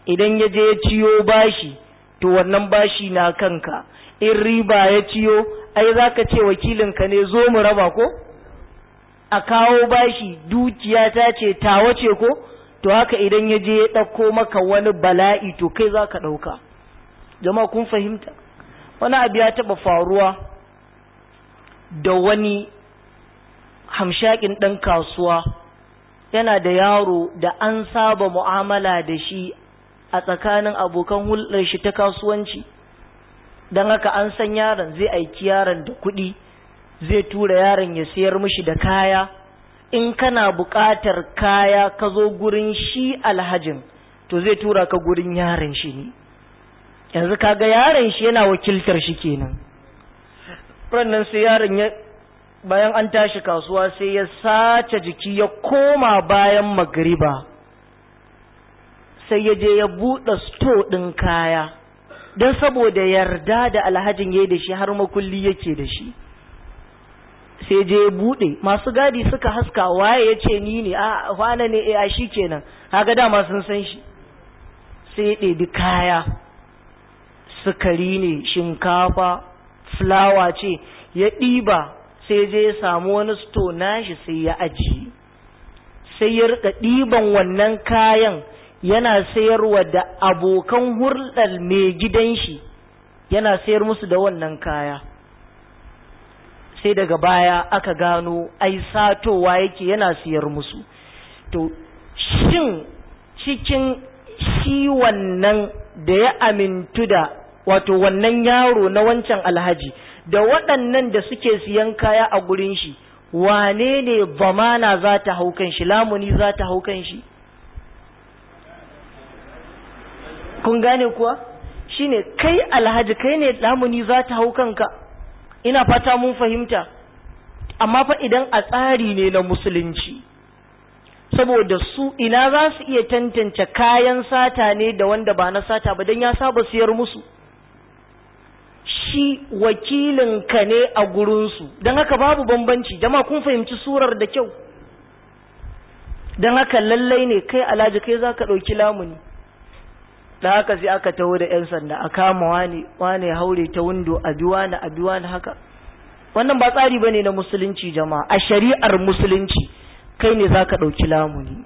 idan ya je ya ciyo bashi to wannan bashi na kanka in riba ya ciyo ai za ka ce wakilinka ne zo mu raba ko a kawo bashi dukiya ta ce tawa ce ko to haka idan ya je ya ɗauko maka wani bala'i to kai za ka ɗauka jama'a kun fahimta wani abu ya taɓa faruwa da wani hamshakin ɗan kasuwa yana da yaro da an saba mu'amala da shi a tsakanin abokan hulɗar shi ta kasuwanci don haka an san yaron zai aiki yaron da kuɗi zai tura yaron ya sayar mishi da kaya in kana buƙatar kaya ka zo gurin shi alhajin to zai tura ka gurin yaron shi ne yanzu kaga yaron shi yana wakiltar shi kenan rannan sai yaron ya bayan an tashi kasuwa sai ya sace jiki ya koma bayan magriba sai ya je ya buɗe sto ɗin kaya don saboda yarda da alhajin ya da shi har makulli yake da shi sai je ya buɗe masu gadi suka haska waye ya ce ni ne a wane ne a shi kenan haka dama sun san shi sai ya ɗebi kaya sukari ne shinkafa fulawa ce ya ɗiba sai je ya samu wani sto nashi sai ya ajiye sai ya rika ɗiban wannan kayan yana sayarwa da abokan hurɗar mai gidan shi yana sayar musu da wannan kaya sai daga baya aka gano ai satowa yake yana siyar musu to shin cikin shi wannan da ya amintu da wato wannan yaro na wancan alhaji da waɗannan da suke siyan kaya a gurin shi wane ne zamana za ta hau kan shi lamuni za ta hau kan shi kun gane kuwa shine kai alhaji kai ne lamuni za ta hau kanka ina fata mun fahimta amma fa idan a tsari ne na musulunci saboda su ina za su iya tantance kayan sata ne da wanda ba na sata ba don ya saba siyar musu shi wakilinka ne a gurinsu don haka babu bambanci jama kun fahimci surar da kyau don haka lallai ne kai alhaji kai za ka ɗauki lamuni da haka sai aka taho da 'yan sanda a kama wani wani haure ta windo a bi wani a bi wani haka wannan ba tsari bane na musulunci jama'a a shari'ar musulunci kai ne zaka ɗauki lamuni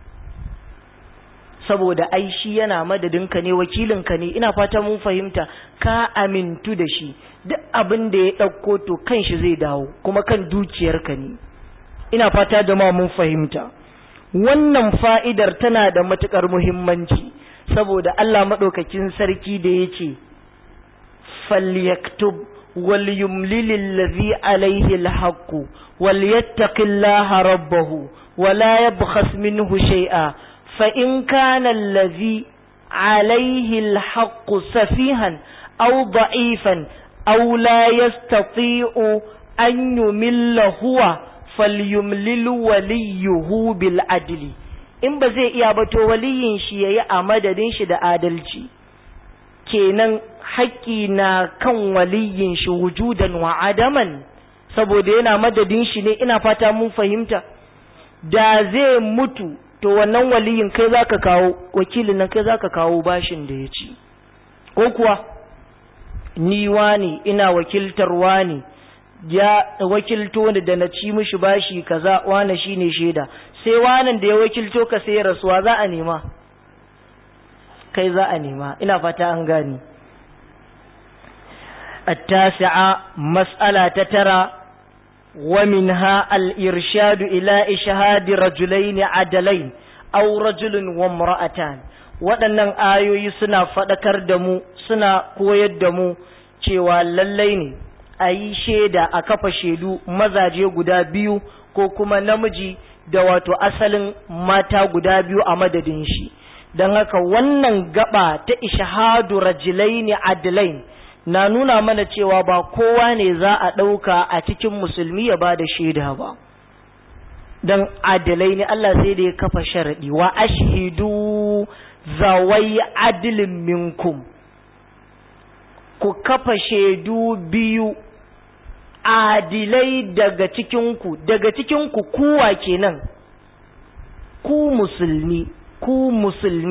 saboda ai shi yana madadinka ne wakilinka ne ina fata mun fahimta ka amintu da shi duk abin da ya ɗauko to kan shi zai dawo kuma kan dukiyarka ne ina fata jama'a mun fahimta wannan fa'idar tana da matuƙar muhimmanci saboda Allah maɗaukakin sarki da ya ce, Falyaktub wal yumlilil ladhi alaihi alhaqqu wal yattaqillaha rabbahu wa la yabkhas minhu shay'a fa in kana alladhi alaihi alhaqqu safihan aw da'ifan aw la yastati'u an yumilla huwa falyumlil waliyuhu bil adli in ba zai iya ba to waliyin shi yayi a madadin shi da adalci kenan haƙƙi na kan waliyin shi wujudan wa adaman saboda yana madadin shi ne ina fata mun fahimta da zai mutu to wannan waliyin kai zaka kawo wakilin nan kai zaka kawo bashin da ya ci ko kuwa ni wani ina wakiltar wani ya wakilto ni da na ci mishi bashi kaza wani shine shaida sai wanan da ya wakilto ka sai rasuwa za a nema kai za a nema ina fata an gani التاسعة مسألة تترى ومنها الإرشاد إلى إشهاد رجلين عدلين أو رجل وامرأتان waɗannan ayoyi suna faɗakar da mu suna koyar da mu cewa lallai ne a yi shaida a kafa shaidu mazaje guda biyu ko kuma namiji da wato asalin mata guda biyu a madadin shi don haka wannan gaba ta ishahadu rajilaini adlain na nuna mana cewa ba kowa ne za a ɗauka a cikin musulmi ya ba da shaida ba don adalai ne Allah sai da ya kafa sharaɗi wa ashhidu zawai adilin minkum ku kafa shaidu biyu adilai daga cikinku daga cikinku kuwa kenan ku musulmi ku musulmi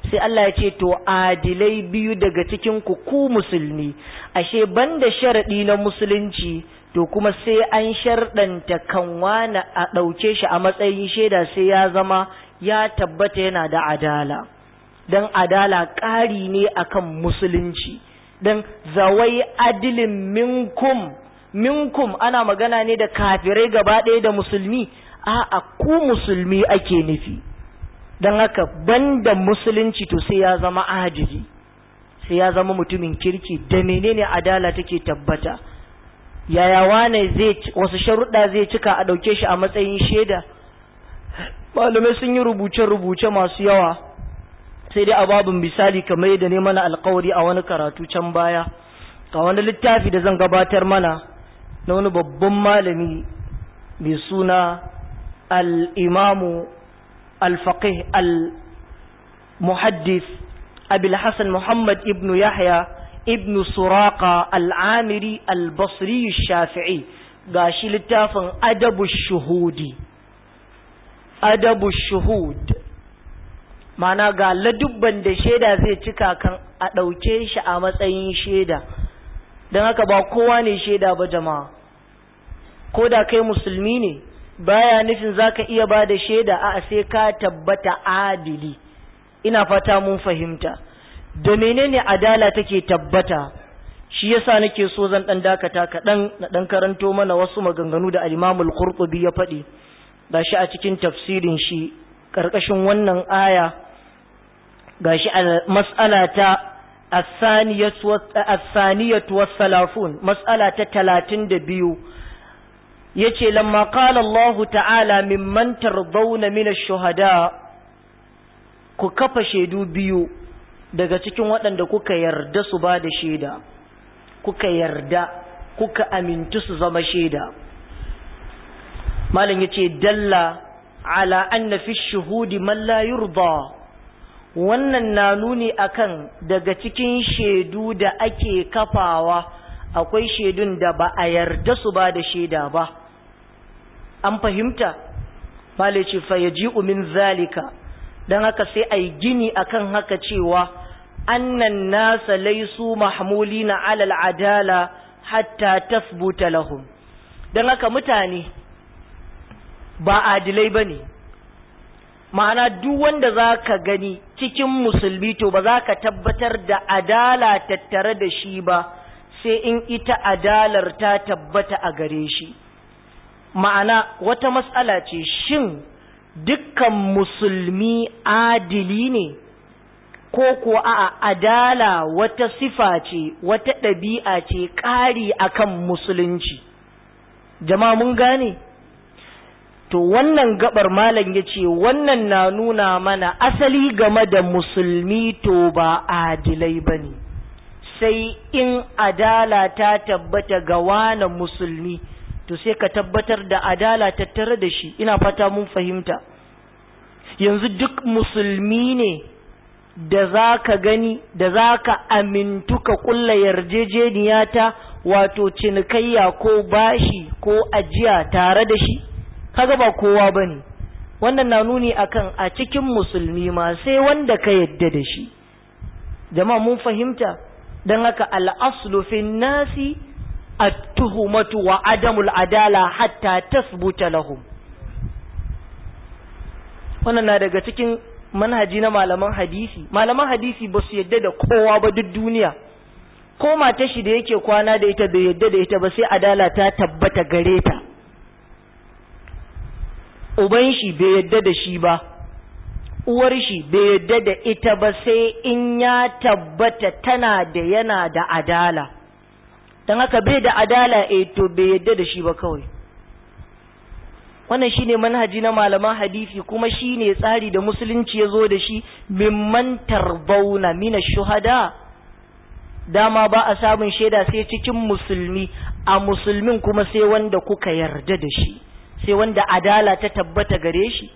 sai Allah ya ce to adilai biyu daga cikin ku ku musulmi ashe banda sharadi na musulunci to kuma sai an sharɗanta kan wani a ɗauke shi a matsayin shaida sai ya zama ya tabbata yana da adala don adala ƙari ne akan musulunci don zawai adilin minkum minkum ana magana ne da kafirai gaba ɗaya da musulmi a ku musulmi ake nufi don haka banda musulunci to sai ya zama adili sai ya zama mutumin kirki da menene adala take tabbata yaya wane zai wasu sharuɗa zai cika a ɗauke shi a matsayin shaida malamai sun yi rubuce-rubuce masu yawa sai dai a babin misali kamar yadda ne mana alkawari a wani karatu can baya ga wani littafi da zan gabatar mana na wani babban malami mai suna al'imamu al-faqih al-muhaddis abil hassan muhammad ibn yahya ibn suraka al'amiri al-basri shafi'i ga shi littafin adabu shuhudi adabu shuhud mana ga ladubban da shaida zai cika kan a ɗauke shi a matsayin shaida don haka ba kowa ne shaida ba jama'a ko da kai musulmi ne baya nufin zaka iya ba da shaida a sai ka tabbata adili ina fata mun fahimta da menene adala take tabbata shi yasa nake so zan dan dakata kaɗan na dan karanto mana wasu maganganu da al-Imam al-Qurtubi ya faɗi gashi a cikin tafsirin shi karkashin wannan aya gashi a mas'ala ta as-saniyatu was-salafun mas'ala ta 32 yace lamma qala Allah ta'ala mimman tardawna min ash-shuhada ku kafa shaidu biyu daga cikin waɗanda kuka yarda su ba da shaida kuka yarda kuka amintu su zama shaida malam yace dalla ala anna fi shuhudi man la yurda wannan na nuni akan daga cikin shaidu da ake kafawa akwai shaidun da ba a yarda su ba da shaida ba an fahimta malai ce fa yaji'u min zalika dan haka sai ai gini akan haka cewa annan nasa laisu mahmulina ala al'adala hatta tasbuta lahum dan haka mutane ba adilai bane ma'ana duk wanda zaka gani cikin musulmi to ba za ka tabbatar da adala tattare da shi ba sai in ita adalar ta tabbata a gare shi ma'ana wata matsala ce shin dukkan musulmi adili ne ko ko a adala wata sifa ce wata ɗabi'a ce ƙari akan musulunci jama'a mun gane to wannan gabar malam ya ce wannan na nuna mana asali game da musulmi to ba adilai ba ne sai in adala ta tabbata ga wane musulmi to sai ka tabbatar da adala tattare da shi ina fata mun fahimta yanzu duk musulmi ne da za ka gani da za ka amintu ka kulla yarjejeniya ta wato cinikayya ko bashi ko ajiya tare da shi kaga ba kowa ba ne wannan na nuni akan a cikin musulmi ma sai wanda ka yadda da shi jama'a mun fahimta don haka al'aslu fi nasi at-tuhumatu wa adamul adala hatta tasbuta lahum wannan na daga cikin manhaji na malaman hadisi malaman hadisi ba su yadda da kowa ba duk duniya ko mata shi da yake kwana da ita bai yadda da ita ba sai adala ta tabbata gare ta uban shi bai yadda da shi ba uwar shi bai yadda da ita ba sai in ya tabbata tana da yana da adala don haka bai da adala eh to bai yadda da shi ba kawai wannan shine manhaji na malaman hadisi kuma shine tsari da musulunci ya zo da shi mimman tarbauna mina shuhada dama ba a samun shaida sai cikin musulmi a musulmin kuma sai wanda kuka yarda da shi sai wanda adala ta tabbata gare shi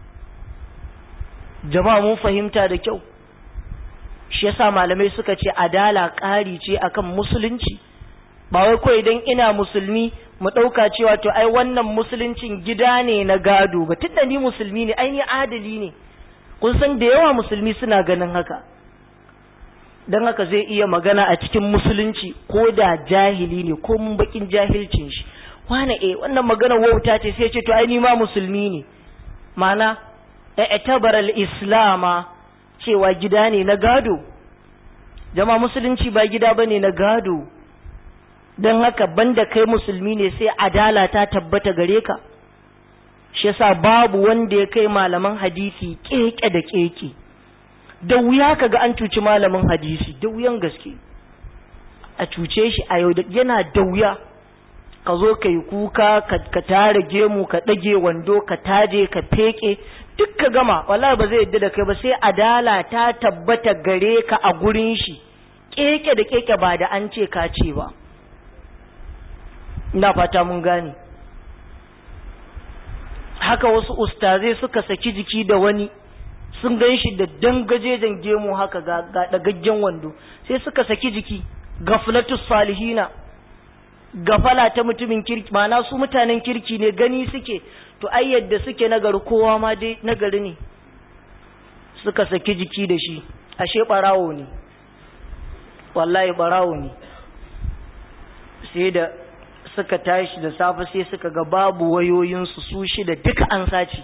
jama'a mun fahimta da kyau shi yasa malamai suka ce adala ƙari ce akan musulunci ba wai ko idan ina musulmi mu ɗauka cewa to ai wannan musuluncin gida ne na gado ba tunda ni musulmi ne ai ni adali ne kun san da yawa musulmi suna ganin haka don haka zai iya magana a cikin musulunci ko da jahili ne ko mun bakin jahilcin shi wane eh wannan magana wauta ce sai ce to ai ni ma musulmi ne mana i'tabar al-islama cewa gida ne na gado jama musulunci ba gida bane na gado don haka banda kai musulmi ne sai adala ta tabbata gare ka shi yasa babu wanda ya kai malaman hadisi keke da keke da wuya kaga an cuci malamin hadisi da wuyan gaske a cuce shi a yau yana da wuya ka zo ka yi kuka ka tare gemu ka ɗage wando ka taje ka feke duk ka gama wallahi ba zai yadda da kai ba sai adala ta tabbata gare ka a gurin shi keke da keke ba da an ce ka ce ba ina fata mun gane haka wasu ustazai suka saki jiki da wani sun gan shi da dangajejen gemu haka ga dagaggen wando sai suka saki jiki gaflatus salihina gafala ta mutumin kirki mana su mutanen kirki ne gani suke to ai yadda suke nagari kowa ma dai nagari ne suka saki jiki da shi ashe barawo ne wallahi barawo ne sai da suka tashi da safe sai suka ga babu wayoyinsu su shida duka an sace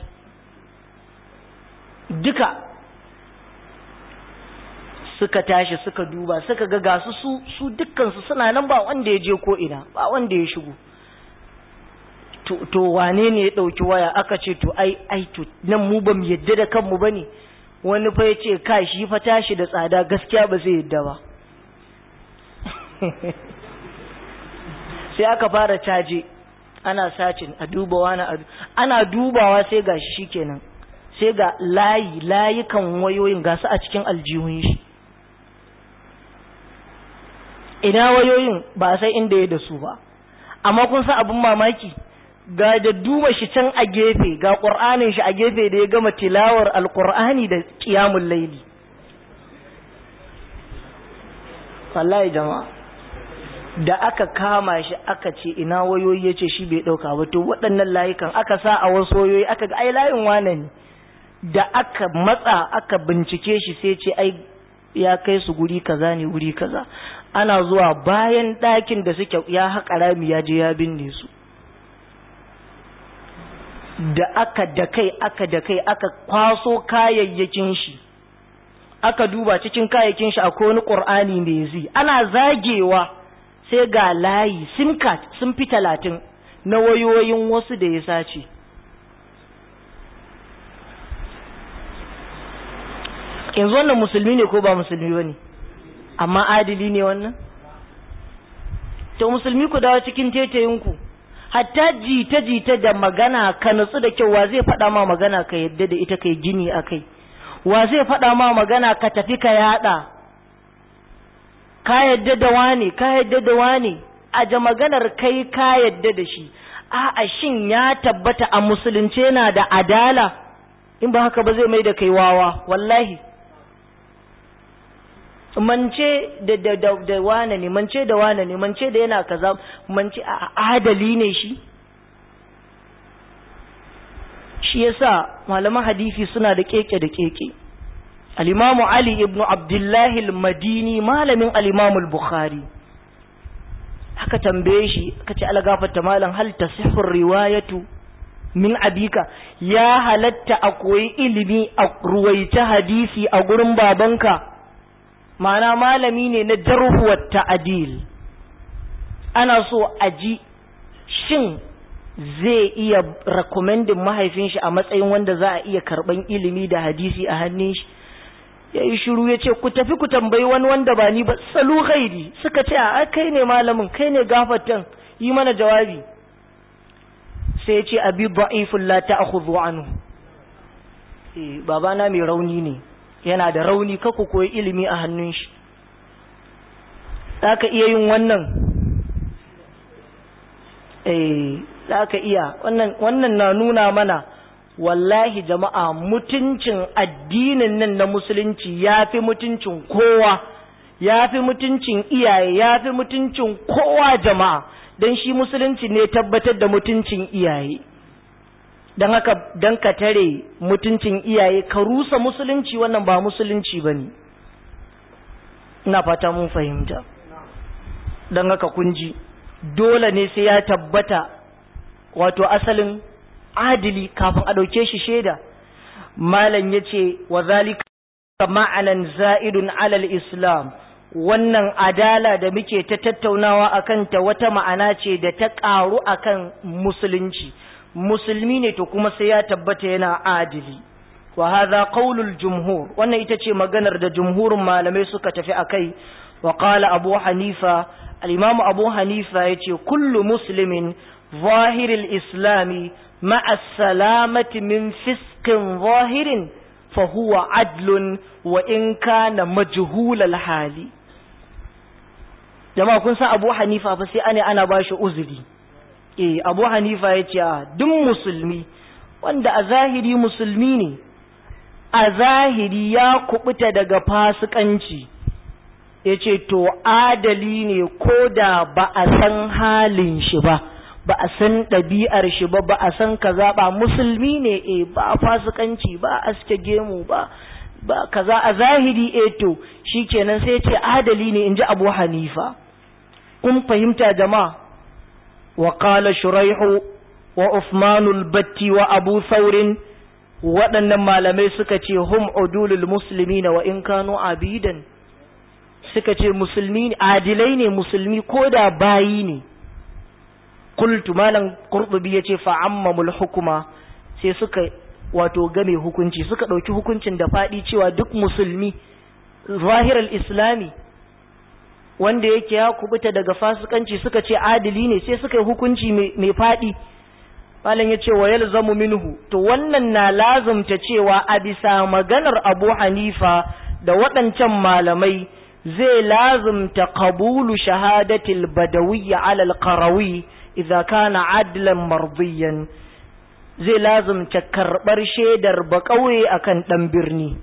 duka suka tashi suka duba suka ga gasu su su dukkansu suna nan ba wanda ya je ko ina ba wanda ya shigo to, to wane ne ya ɗauki waya aka ce to ai ai to nan mu ba mu yadda da kanmu ba ne wani fa ya ce ka shi fa tashi da tsada gaskiya ba zai yadda ba sai aka fara caje ana sacin a duba wani ana dubawa sai ga shi kenan sai ga layi layukan wayoyin gasu a cikin aljihun shi ina wayoyin ba sai inda ya da su ba amma kun sa abin mamaki ga da duba shi can a gefe ga ƙur'anin shi a gefe da ya gama tilawar alƙur'ani da ƙiyamun laili wallahi jama'a da aka kama shi aka ce ina wayoyi ya ce shi bai ɗauka ba to waɗannan layukan aka sa a wasu wayoyi aka ga ai layin wane ne da aka matsa aka bincike shi sai ce ai ya kai su guri kaza ne guri kaza ana zuwa bayan ɗakin da suke ya haƙa rami ya je ya binne su da aka da kai aka da kai aka kwaso kayayyakin shi aka duba cikin kayayyakin shi akwai wani ƙur'ani mai zi ana zagewa sai ga layi sim card sun fi talatin na wayoyin wasu da ya sace yanzu wannan musulmi ne ko ba musulmi ba ne amma adili ne wannan to musulmi ku dawo cikin tetayinku hatta jita-jita da magana ka nutsu da kyau wa zai faɗa ma magana ka yadda da ita kai gini a kai wa zai faɗa ma magana ka tafi ka yaɗa ka yadda da wane ka yadda da wane a ja maganar kai ka yadda da shi a'a shin ya tabbata a musulunce yana da adala in ba haka ba zai mai da kai wawa wallahi mance da da da, da wane ne mance da wane ne mance da yana kaza mance a adali ne shi shi yasa malaman hadisi suna da keke da keke al-imamu ali ibn abdullahi al-madini malamin al-imamu al-bukhari aka tambaye shi aka ce algafarta malam hal tasihhu riwayatu min abika ya halatta a koyi ilimi a ruwaita hadisi a gurin babanka ma'ana malami ne na jarhuwar ta'adil ana so a ji shin zai iya rekomendin mahaifin shi a matsayin wanda za a iya karban ilimi da hadisi a hannun shi ya yi shiru ya ce ku tafi ku tambayi wani wanda ba ni ba salu ghairi suka ce a kai ne malamin kai ne gafatan yi mana jawabi sai ya ce abi da'ifun la ta'khudhu anhu eh babana mai rauni ne yana da rauni ka ku koyi ilimi a hannun shi zaka iya yin wannan eh zaka iya wannan wannan na nuna mana wallahi jama'a mutuncin addinin nan na musulunci ya fi mutuncin kowa ya fi mutuncin iyaye ya fi mutuncin kowa jama'a don shi musulunci ne tabbatar da mutuncin iyaye don haka don ka tare mutuncin iyaye ka rusa musulunci wannan ba musulunci ba ne ina fata mun fahimta don haka kunji dole ne sai ya tabbata wato asalin adili kafin a ɗauke shi shaida malam ya ce wa zalika ma'anan za'idun alal islam wannan adala da muke ta tattaunawa a kanta wata ma'ana ce da ta ƙaru akan musulunci musulmi ne to kuma sai ya tabbata yana adili wa hadha qaulul jumhur wannan ita ce maganar da jumhurin malamai suka tafi akai wa qala abu hanifa al-imam abu hanifa yace kullu muslimin zahiril islami ma'a salamati min fiskin zahirin fa huwa adlun wa in kana majhulal hali jama'a kun san abu hanifa fa sai ana ana bashi uzuri eh abu hanifa yace a duk musulmi wanda a zahiri musulmi ne a zahiri ya kubuta daga fasikanci ya ce to adali ne ko da ba a san halin shi ba ba a san ɗabi'ar shi ba ba a san kaza ba musulmi ne e ba fasikanci ba aske gemu ba ba kaza a zahiri e to shikenan sai ce adali ne in ji abu hanifa kun fahimta jama'a wa qala shuraihu wa usmanul batti wa abu saurin waɗannan malamai suka ce hum udulul muslimina wa in kanu abidan suka ce musulmi adilai ne musulmi ko da bayi ne kultu malam qurtubi yace fa ammamul hukuma sai suka wato game hukunci suka ɗauki hukuncin da faɗi cewa duk musulmi zahiral islami wanda yake ya kubuta daga fasikanci suka ce adili ne sai suka yi hukunci mai faɗi malam ya ce wa yalzamu minhu to wannan na lazumta cewa a bisa maganar abu hanifa da waɗancan malamai zai lazumta qabulu shahadatil badawiyya alal qarawi idza kana adlan mardiyan zai lazumta karɓar shaidar baƙauye akan ɗan birni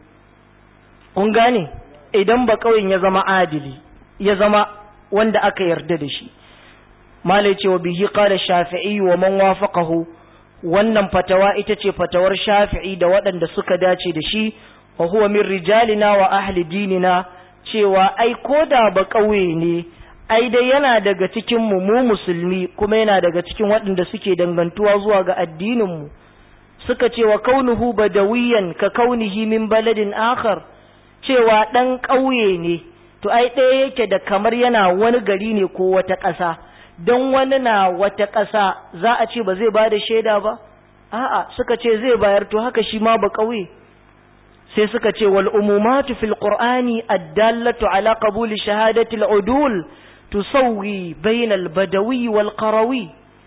kun gane idan baƙauyen ya zama adili ya zama wanda aka yarda da shi malai cewa bihi qala shafi'i wa man wafaqahu wannan fatawa ita ce fatawar shafi'i da waɗanda suka dace da shi wa huwa min rijalina wa ahli dinina cewa ai koda ba ƙauye ne ai dai yana daga cikin mu mu musulmi kuma yana daga cikin waɗanda suke dangantuwa zuwa ga addinin mu suka ce wa kaunuhu badawiyan ka kaunihi min baladin akhar cewa dan ƙauye ne to ai ɗaya yake da kamar yana wani gari ne ko wata ƙasa don wani na wata ƙasa za a ce ba zai ba da shaida ba a'a suka ce zai bayar to haka shi ma ba ƙauye sai suka ce wal umumatu fil qur'ani addallatu ala qabuli shahadati al udul tusawwi bayna al badawi wal qarawi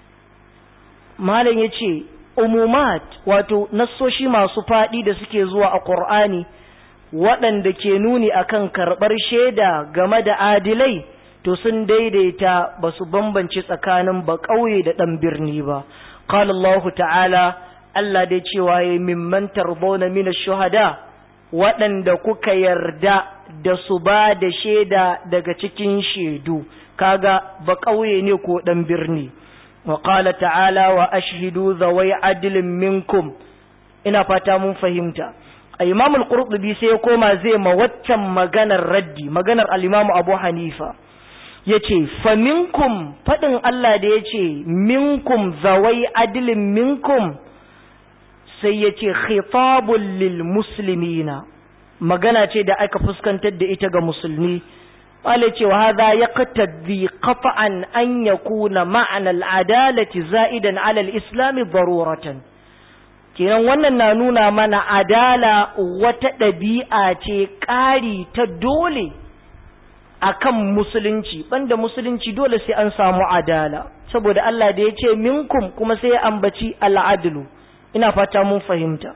malam yace umumat wato nassoshi masu fadi da suke zuwa a qur'ani waɗanda ke nuni akan karɓar shaida game da adilai to sun daidaita ba su bambance tsakanin ba ƙauye da ɗan birni ba qala Allah ta'ala Allah dai cewa ya mimman tarbona mina shuhada waɗanda kuka yarda da su ba da shaida daga cikin shaidu kaga ba ƙauye ne ko ɗan birni wa qala ta'ala wa ashhidu zawai adilin minkum ina fata mun fahimta imam al-qurtubi sai ya koma zai ma waccan maganar raddi maganar al-imam abu hanifa yace fa minkum fadin Allah da yace minkum zawai adlin minkum sai yace khitabul lil muslimina magana ce da aka fuskantar da ita ga musulmi wale ce wa hadha yaqtadi qat'an an yakuna ma'ana al-adalati za'idan 'ala al-islam daruratan kenan wannan na nuna mana adala wata ɗabi'a ce ƙari ta dole akan musulunci banda musulunci dole sai an samu adala saboda Allah da ya ce minkum kuma sai ya ambaci al'adlu ina fata mun fahimta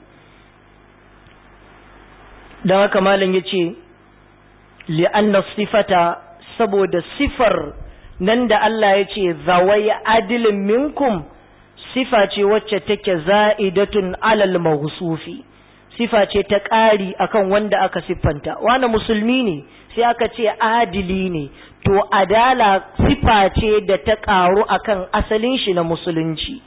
don haka malam ya ce li'anna sifata saboda sifar nan da Allah ya ce zawai adilin minkum sifa ce wacce take za'idatun alal mawsufi sifa ce ta ƙari akan wanda aka siffanta wani musulmi ne sai aka ce adili ne to adala sifa ce da ta ƙaru akan asalin shi na musulunci to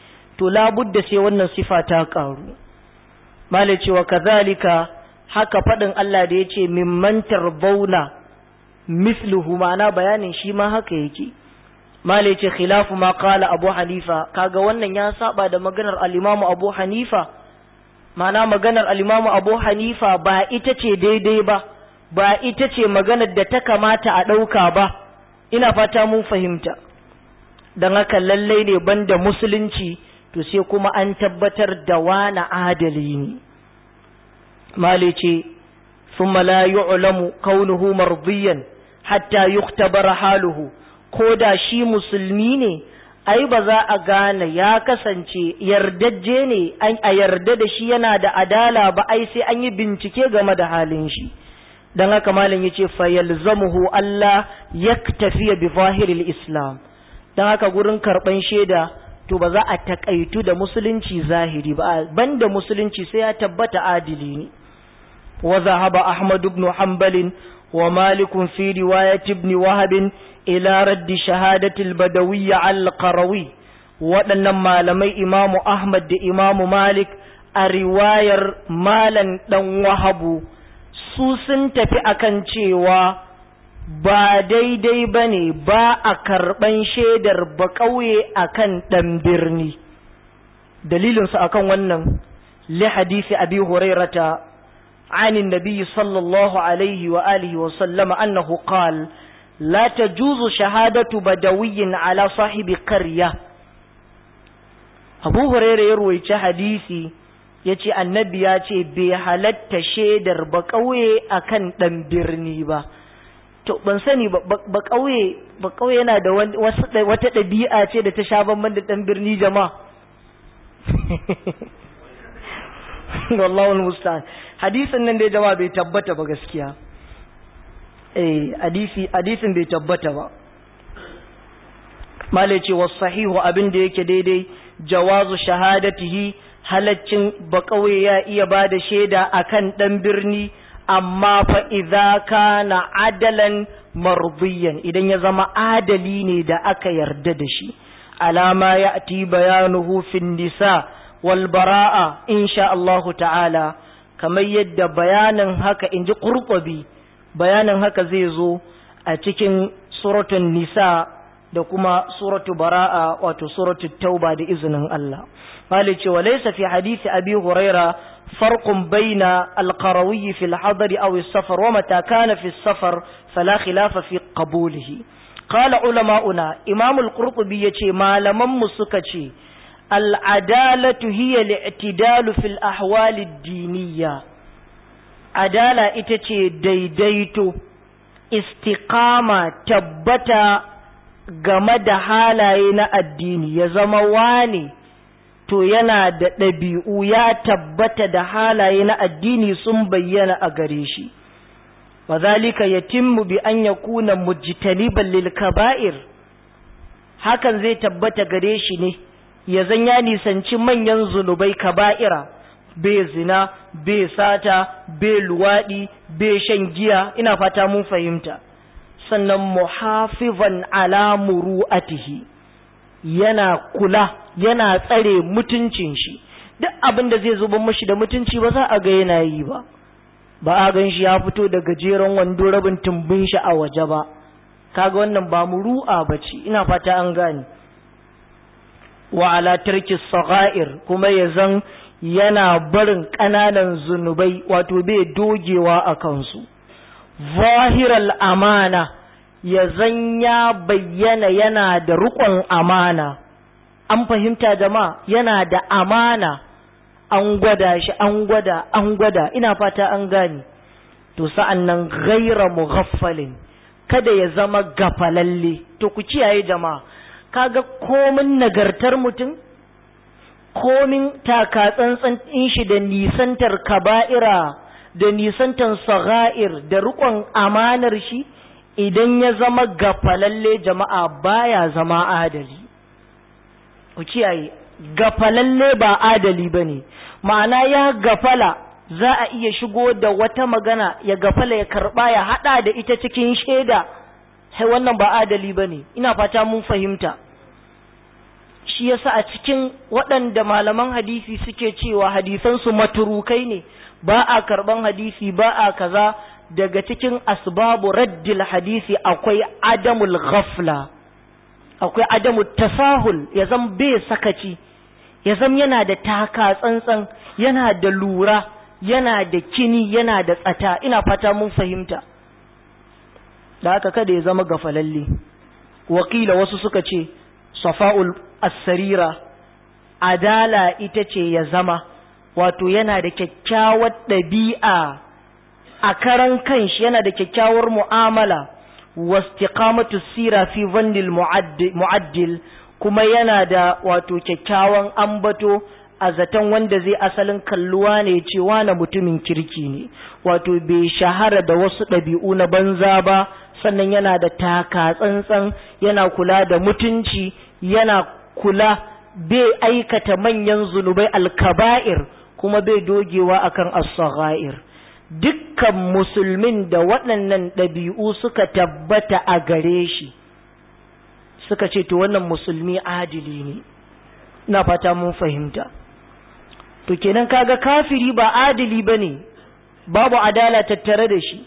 to labudda sai wannan sifa ta karu malai cewa kazalika haka faɗin Allah da ya ce mimman tarbauna misluhu ma'ana bayanin shi ma haka yake malai ce khilafu ma qala abu hanifa kaga wannan ya saba da maganar al-imamu abu hanifa ma'ana maganar al-imamu abu hanifa ba ita ce daidai ba ba ita ce maganar da ta kamata a ɗauka ba ina fata mun fahimta don haka lallai ne banda musulunci to sai kuma an tabbatar da wani adali ne mali ce ثم لا يعلم كونه مرضيا حتى يختبر haluhu ko da shi musulmi ne ai ba za a gane ya kasance yardajje ne a yarda da shi yana da adala ba ai sai an yi bincike game da halin shi don haka malam ya ce fayalzamuhu Allah ya tafiya bi zahiril islam don haka gurin karɓan shaida to ba za a takaitu da musulunci zahiri ba banda musulunci sai ya tabbata adili ne wa zahaba ahmad ibn hanbal wa malik fi riwayat ibn wahab ila raddi shahadatil badawiyya al-qarawi waɗannan malamai imamu ahmad da imamu malik a riwayar malan dan wahabu su sun tafi akan cewa ba daidai ba ne ba a karɓan shaidar ba ƙauye a kan ɗan birni dalilinsu a kan wannan li hadisi abi hurairata عن النبي صلى الله عليه وآله وسلم أنه قال لا تجوز شهادة بدوي على صاحب قرية أبو هريرة يروي حديثي ya ce annabi ya ce bai halatta shaidar ba ƙauye a kan ɗan birni ba to ban sani ba ƙauye ba ƙauye yana da wata ɗabi'a ce da ta sha bamban da ɗan birni jama'a wallahul musta'an hadisin nan dai jama'a bai tabbata ba gaskiya eh hadisi hadisin bai tabbata ba malai ce was sahihu abin da yake daidai jawazu shahadatihi halaccin bakauye ya iya ba da shaida akan ɗan birni amma fa idza kana adalan mardiyan idan ya zama adali ne da aka yarda da shi alama ya ati bayanuhu fin nisa wal bara'a insha Allah ta'ala kamar yadda bayanin haka inji qurtubi bayanin haka zai zo a cikin suratul nisa da kuma suratu bara'a wato suratu tauba da izinin Allah مالك وليس في حديث أبي هريرة فرق بين القروي في الحضر أو السفر ومتى كان في السفر فلا خلاف في قبوله قال علماؤنا إمام القرطبي يتي ما لمن مسكتي العدالة هي الاعتدال في الأحوال الدينية عدالة إتتي ديديتو استقامة تبتا game da halaye na addini ya zama wani to yana da ɗabi'u ya tabbata da halaye na addini sun bayyana a gare shi wa zalika yatimmu bi an yakuna mujtaniban lil kaba'ir hakan zai tabbata gare shi ne ya zan ya nisanci manyan zunubai kaba'ira bai zina bai sata bai luwaɗi bai shan giya ina fata mun fahimta sannan muhafizan ala muru'atihi yana kula yana tsare mutuncin shi duk abin da zai zuba mashi da mutunci ba za a ga yana yi ba ba a gan shi ya fito da gajeren wando rabin tumbin shi a waje ba kaga wannan ba muru'a ba ce ina fata an gane wa ala tarki sagha'ir kuma ya zan yana barin ƙananan zunubai wato bai dogewa a kansu zahiral amana ya zan ya bayyana yana da riƙon amana an fahimta jama'a yana da amana an gwada shi an gwada an gwada ina fata an gane to sa'an nan gaira mughaffalin kada ya zama gafalalle to ku kiyaye jama'a kaga komin nagartar mutum komin taka tsantsan in shi da nisantar kaba'ira da nisantar sagha'ir da riƙon amanar shi idan ya zama gafalalle jama'a baya zama adali ku kiyaye gafalalle ba adali ba ne ma'ana ya gafala za a iya shigo da wata magana ya gafala ya karba ya hada da ita cikin shaida sai wannan ba adali ba ne ina fata mun fahimta shi shi yasa a cikin waɗanda malaman hadisi suke cewa hadisansu maturukai ne ba a karɓan hadisi ba a kaza daga cikin asbabu raddil hadisi akwai adamul ghafla akwai adamul tasahul ya zam bai sakaci ya zam yana da taka tsantsan yana da lura yana da kini yana da tsata ina fata mun fahimta da haka kada ya zama gafalalle wakila wasu suka ce safa'ul as-sarira adala ita ce ya zama wato yana da kyakkyawar ɗabi'a a karan kanshi yana da kyakkyawar mu'amala wastiqamatu sira fi vandil mu'addil kuma yana da wato kyakkyawan ambato a zaton wanda zai asalin kalluwa ne cewa na mutumin kirki ne wato bai shahara da wasu ɗabi'u na banza ba sannan yana da taka tsantsan yana kula da mutunci yana kula bai aikata manyan zunubai alkaba'ir kuma bai dogewa akan as-saghair dukkan musulmin da waɗannan ɗabi'u suka tabbata a gare shi suka ce to wannan musulmi adili ne na fata mun fahimta to kenan kaga kafiri ba adili bane babu adala tattare da shi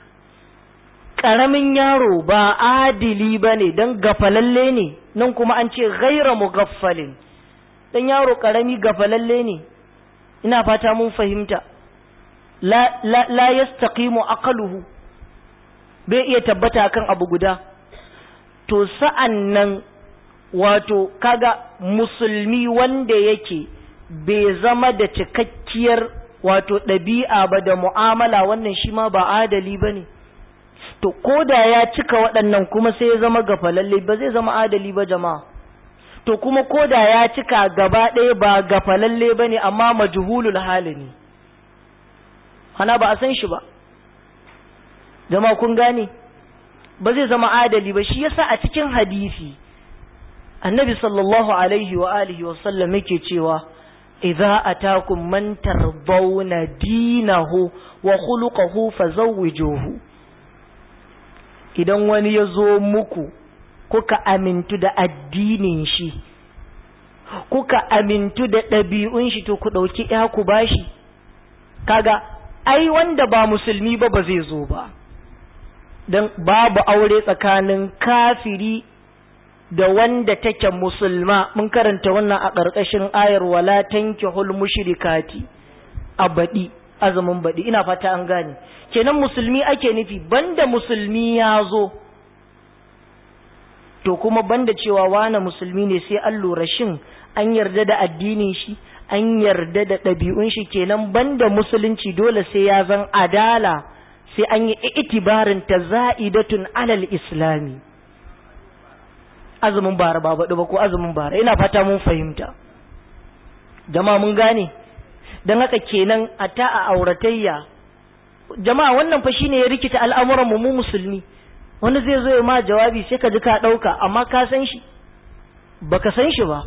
ƙaramin yaro ba adili bane don gafalalle ne nan kuma an ce gaira mugaffalin dan yaro ƙarami gafalalle ne ina fata mun fahimta la, la, la yastaqimu aqluhu bai iya tabbata kan abu guda to sa'an nan wato kaga musulmi wanda yake bai zama da cikakkiyar wato ɗabi'a ba da mu'amala wannan shi ma ba adali ba ne to ko da ya cika waɗannan kuma sai ya zama gafalalle ba zai zama adali ba jama'a to kuma ko da ya cika gaba ɗaya ba gafalalle ba ne amma majhulul hali ne hana ba a san shi ba jama'a kun gane ba zai zama adali ba shi yasa a cikin hadisi annabi sallallahu alaihi wa alihi wa sallam yake cewa idza atakum man tardawna dinahu wa khuluquhu fazawwijuhu idan wani ya zo muku kuka amintu da addinin shi kuka amintu da ɗabi'un shi to ku ɗauki ya ku bashi kaga ai wanda ba musulmi ba ba zai zo ba don babu aure tsakanin kafiri da wanda take musulma mun karanta wannan a ƙarƙashin ayar wala tankihul mushrikati a baɗi azumin baɗi ina fata an gane kenan musulmi ake nufi banda musulmi ya zo to kuma banda cewa wane musulmi ne sai an lura shin an yarda da addinin shi an yarda da ɗabi'un shi kenan banda musulunci dole sai ya zan adala sai an yi itibarin ta za'idatun alal islami azumin bara ba baɗi ba ko azumin bara ina fata mun fahimta jama'a mun gane don haka kenan a ta a auratayya jama'a wannan fa shine ya rikita al'amuran mu musulmi wani zai zo ya ma jawabi sai ka ji ka ɗauka amma ka san shi baka san shi ba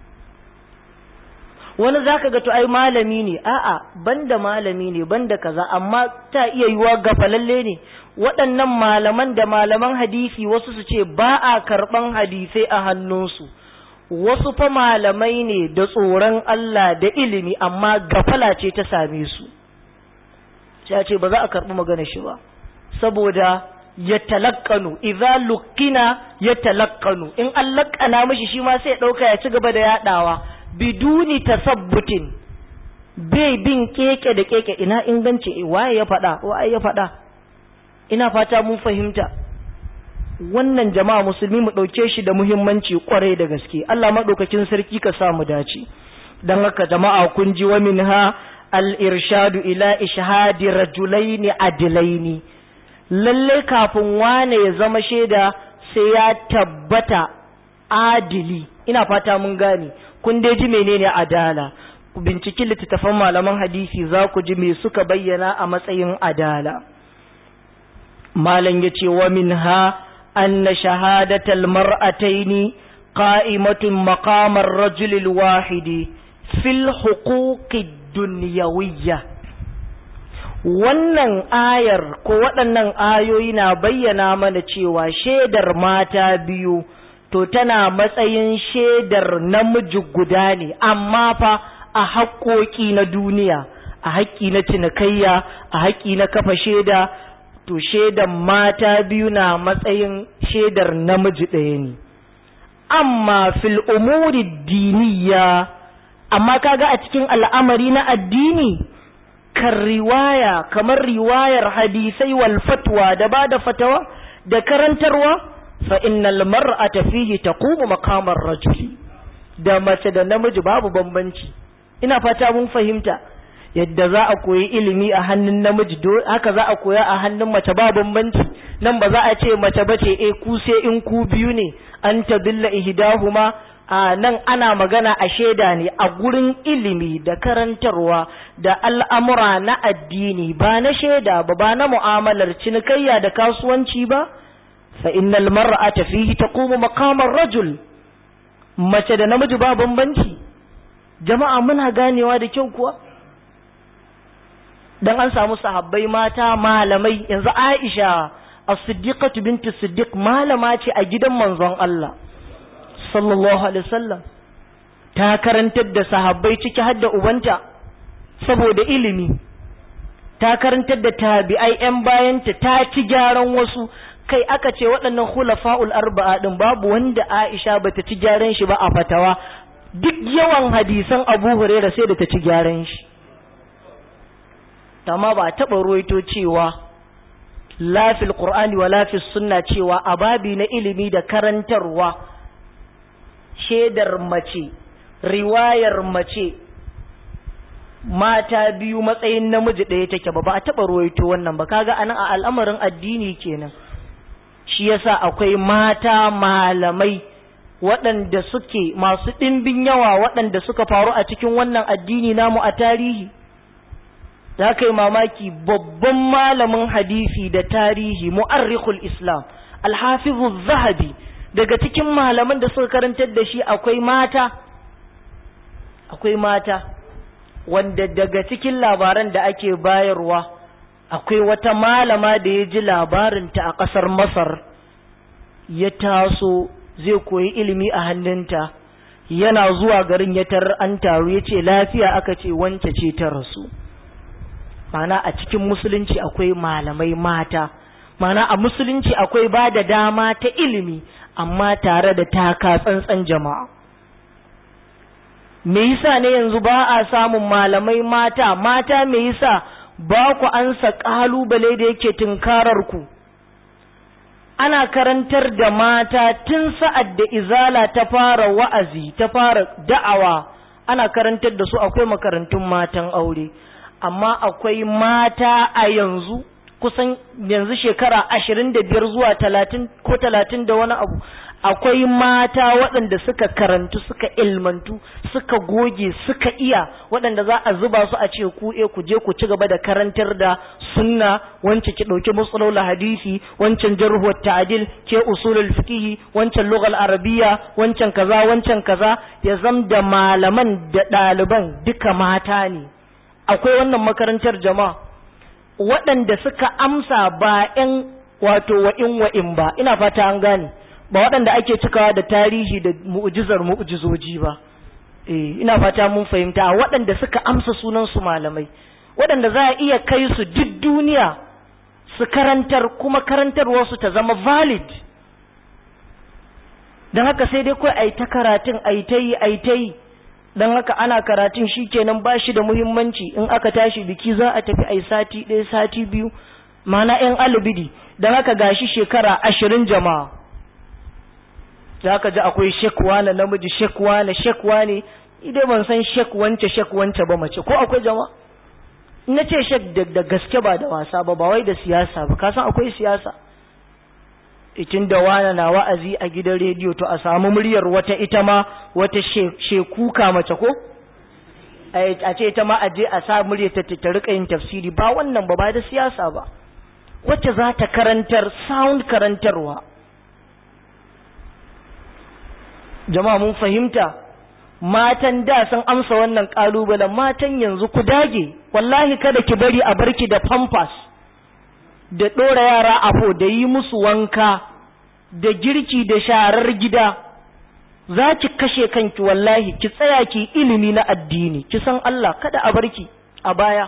wani zaka ga to ai malami ne a'a banda malami ne banda kaza amma ta iya yiwa gafalalle ne waɗannan malaman da malaman hadisi wasu su ce ba a karɓan hadisai a hannunsu wasu fa malamai ne da tsoron Allah da ilimi amma gafala ce ta same su sai ce ba za a karɓi magana shi ba saboda ya talakkanu idza lukkina ya talakkanu in an lakkana mishi shi ma sai ya ɗauka ya ci gaba da yaɗawa biduni tasabbutin bai bin keke da keke ina inganci waye ya faɗa waye ya faɗa ina fata mun fahimta wannan jama'a musulmi mu ɗauke shi da muhimmanci kwarai da gaske Allah maɗaukakin sarki ka sa mu dace don haka jama'a kun ji wa minha al-irshadu ila ishhadi rajulaini adilaini lalle kafin wane ya zama shaida sai ya tabbata adili ina fata mun gane kun dai ji menene adala ku binciki littattafan malaman hadisi za ku ji me suka bayyana a matsayin adala malam ya ce wa minha anna shahadatal mar'ataini qa'imatun maqamar rajulil wahidi fil huquqid dunyawiyya wannan ayar ko waɗannan ayoyi na bayyana mana cewa shaidar mata biyu to tana matsayin shaidar namiji guda ne amma fa a haƙoƙi na duniya a haƙƙi na cinikayya a haƙƙi na kafa shaida to shaidan mata biyu na matsayin shaidar namiji ɗaya ne amma fil umuri diniya amma kaga a cikin al'amari na addini kan riwaya kamar riwayar hadisai wal fatwa da ba da fatawa da karantarwa fa innal mar'ata fihi taqumu maqamar rajuli da mace da namiji babu bambanci ina fata mun fahimta yadda za a koyi ilimi a hannun namiji haka za a koya a hannun mace ba bambanci nan ba za a ce mace bace eh ku sai in ku biyu ne an tabilla ihdahuma a nan ana magana a shaida ne a gurin ilimi da karantarwa da al'amura na addini ba na shaida ba ba na mu'amalar cinikayya da kasuwanci ba fa innal mar'ata fihi taqumu maqamar rajul mace da namiji ba bambanci jama'a muna ganewa da kyau kuwa dan an samu sahabbai mata malamai yanzu Aisha as-siddiqatu binti siddiq malama ce a gidan manzon Allah sallallahu alaihi wasallam ta karantar da sahabbai ciki har da ubanta saboda ilimi ta karantar da tabi'ai yan bayanta ta ci gyaran wasu kai aka ce waɗannan khulafa'ul arba'a din babu wanda Aisha bata ci gyaran shi ba a fatawa duk yawan hadisan Abu Hurairah sai da ta ci gyaran shi amma ba taɓa ruwaito cewa lafil qur'ani wa lafil sunna cewa a babi na ilimi da karantarwa shaidar mace riwayar mace mata biyu matsayin namiji ɗaya take ba ba a taɓa ruwaito wannan ba kaga anan a al'amarin addini kenan shi yasa akwai mata malamai waɗanda suke masu ɗimbin yawa waɗanda suka faru a cikin wannan addini namu a tarihi za ka yi mamaki babban malamin hadisi da tarihi mu'arrikhul islam alhafizu zahabi daga cikin malaman da suka karantar da shi akwai mata akwai mata wanda daga cikin labaran da ake bayarwa akwai wata malama da ya ji labarinta a ƙasar masar ya taso zai koyi ilimi a hannunta yana zuwa garin ya tarar an taru ya ce lafiya aka ce wance ce ta rasu mana a cikin musulunci akwai malamai mata mana a musulunci akwai ba da dama ta ilimi amma tare da taka tsantsan jama'a me yasa ne yanzu ba a samun malamai mata mata me yasa ba ku ansa kalubale da yake tunkarar ku ana karantar da mata tun sa'ad da izala ta fara wa'azi ta fara da'awa ana karantar da su akwai makarantun matan aure amma akwai mata a yanzu kusan yanzu shekara ashirin da biyar zuwa talatin ko talatin da wani abu akwai mata waɗanda suka karantu suka ilmantu suka goge suka iya waɗanda za a zuba su a ce ku e ku je ku ci gaba da karantar da sunna wance ki ɗauki matsalolin hadisi wancan jarhu ta'dil ke usulul fiqh wancan lughal arabiyya wancan kaza wancan kaza ya zam da malaman da ɗaliban duka mata ne akwai wannan makarantar jama'a waɗanda suka amsa ba 'yan wato wa'in wa'in ba ina fata an gane ba waɗanda ake cikawa da tarihi da mu'jizar mu'jizoji ba eh ina fata mun fahimta waɗanda suka amsa sunan su malamai waɗanda za a iya kai su duk duniya su karantar kuma karantarwar su ta zama valid don haka sai dai kawai ai ta karatun ai ta yi ai ta yi don haka ana karatun shi kenan ba shi da muhimmanci in aka tashi biki za a tafi ai sati ɗaya sati biyu mana yan alibidi don haka gashi shekara ashirin jama'a za ka ji akwai shekwa na namiji shekwa na shekwa ne idai ban san shek wance shek wance ba mace ko akwai jama'a na ce shek da gaske ba da wasa ba ba wai da siyasa ba ka san akwai siyasa itin da wana na wa'azi a gidan rediyo to a samu muryar wata ita ma wata shekuka mace ko a ce ita ma a je a sa muryar ta ta rika yin tafsiri ba wannan ba ba da siyasa ba wacce za ta karantar sound karantarwa jama'a mun fahimta matan da sun amsa wannan kalubalen matan yanzu ku dage wallahi kada ki bari a barki da pampers da ɗora yara afo da yi musu wanka da girki da sharar gida za ki kashe kanki wallahi ki tsaya ki ilimi na addini ki san Allah kada a barki a baya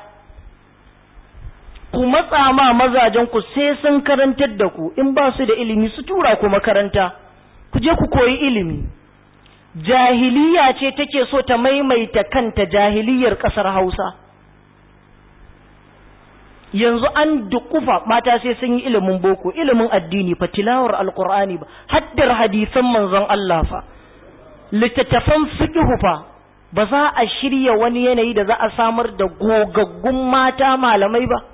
ku matsa ma mazajen ku sai sun karantar da ku in ba su da ilimi su tura ku makaranta ku je ku koyi ilimi jahiliya ce take so ta maimaita kanta jahiliyar kasar Hausa yanzu an dukufa mata sai sun yi ilimin boko ilimin addini fa tilawar alqur'ani ba haddar hadisan manzon Allah fa littattafan fiqh fa ba za a shirya wani yanayi da za a samar da gogaggun mata malamai ba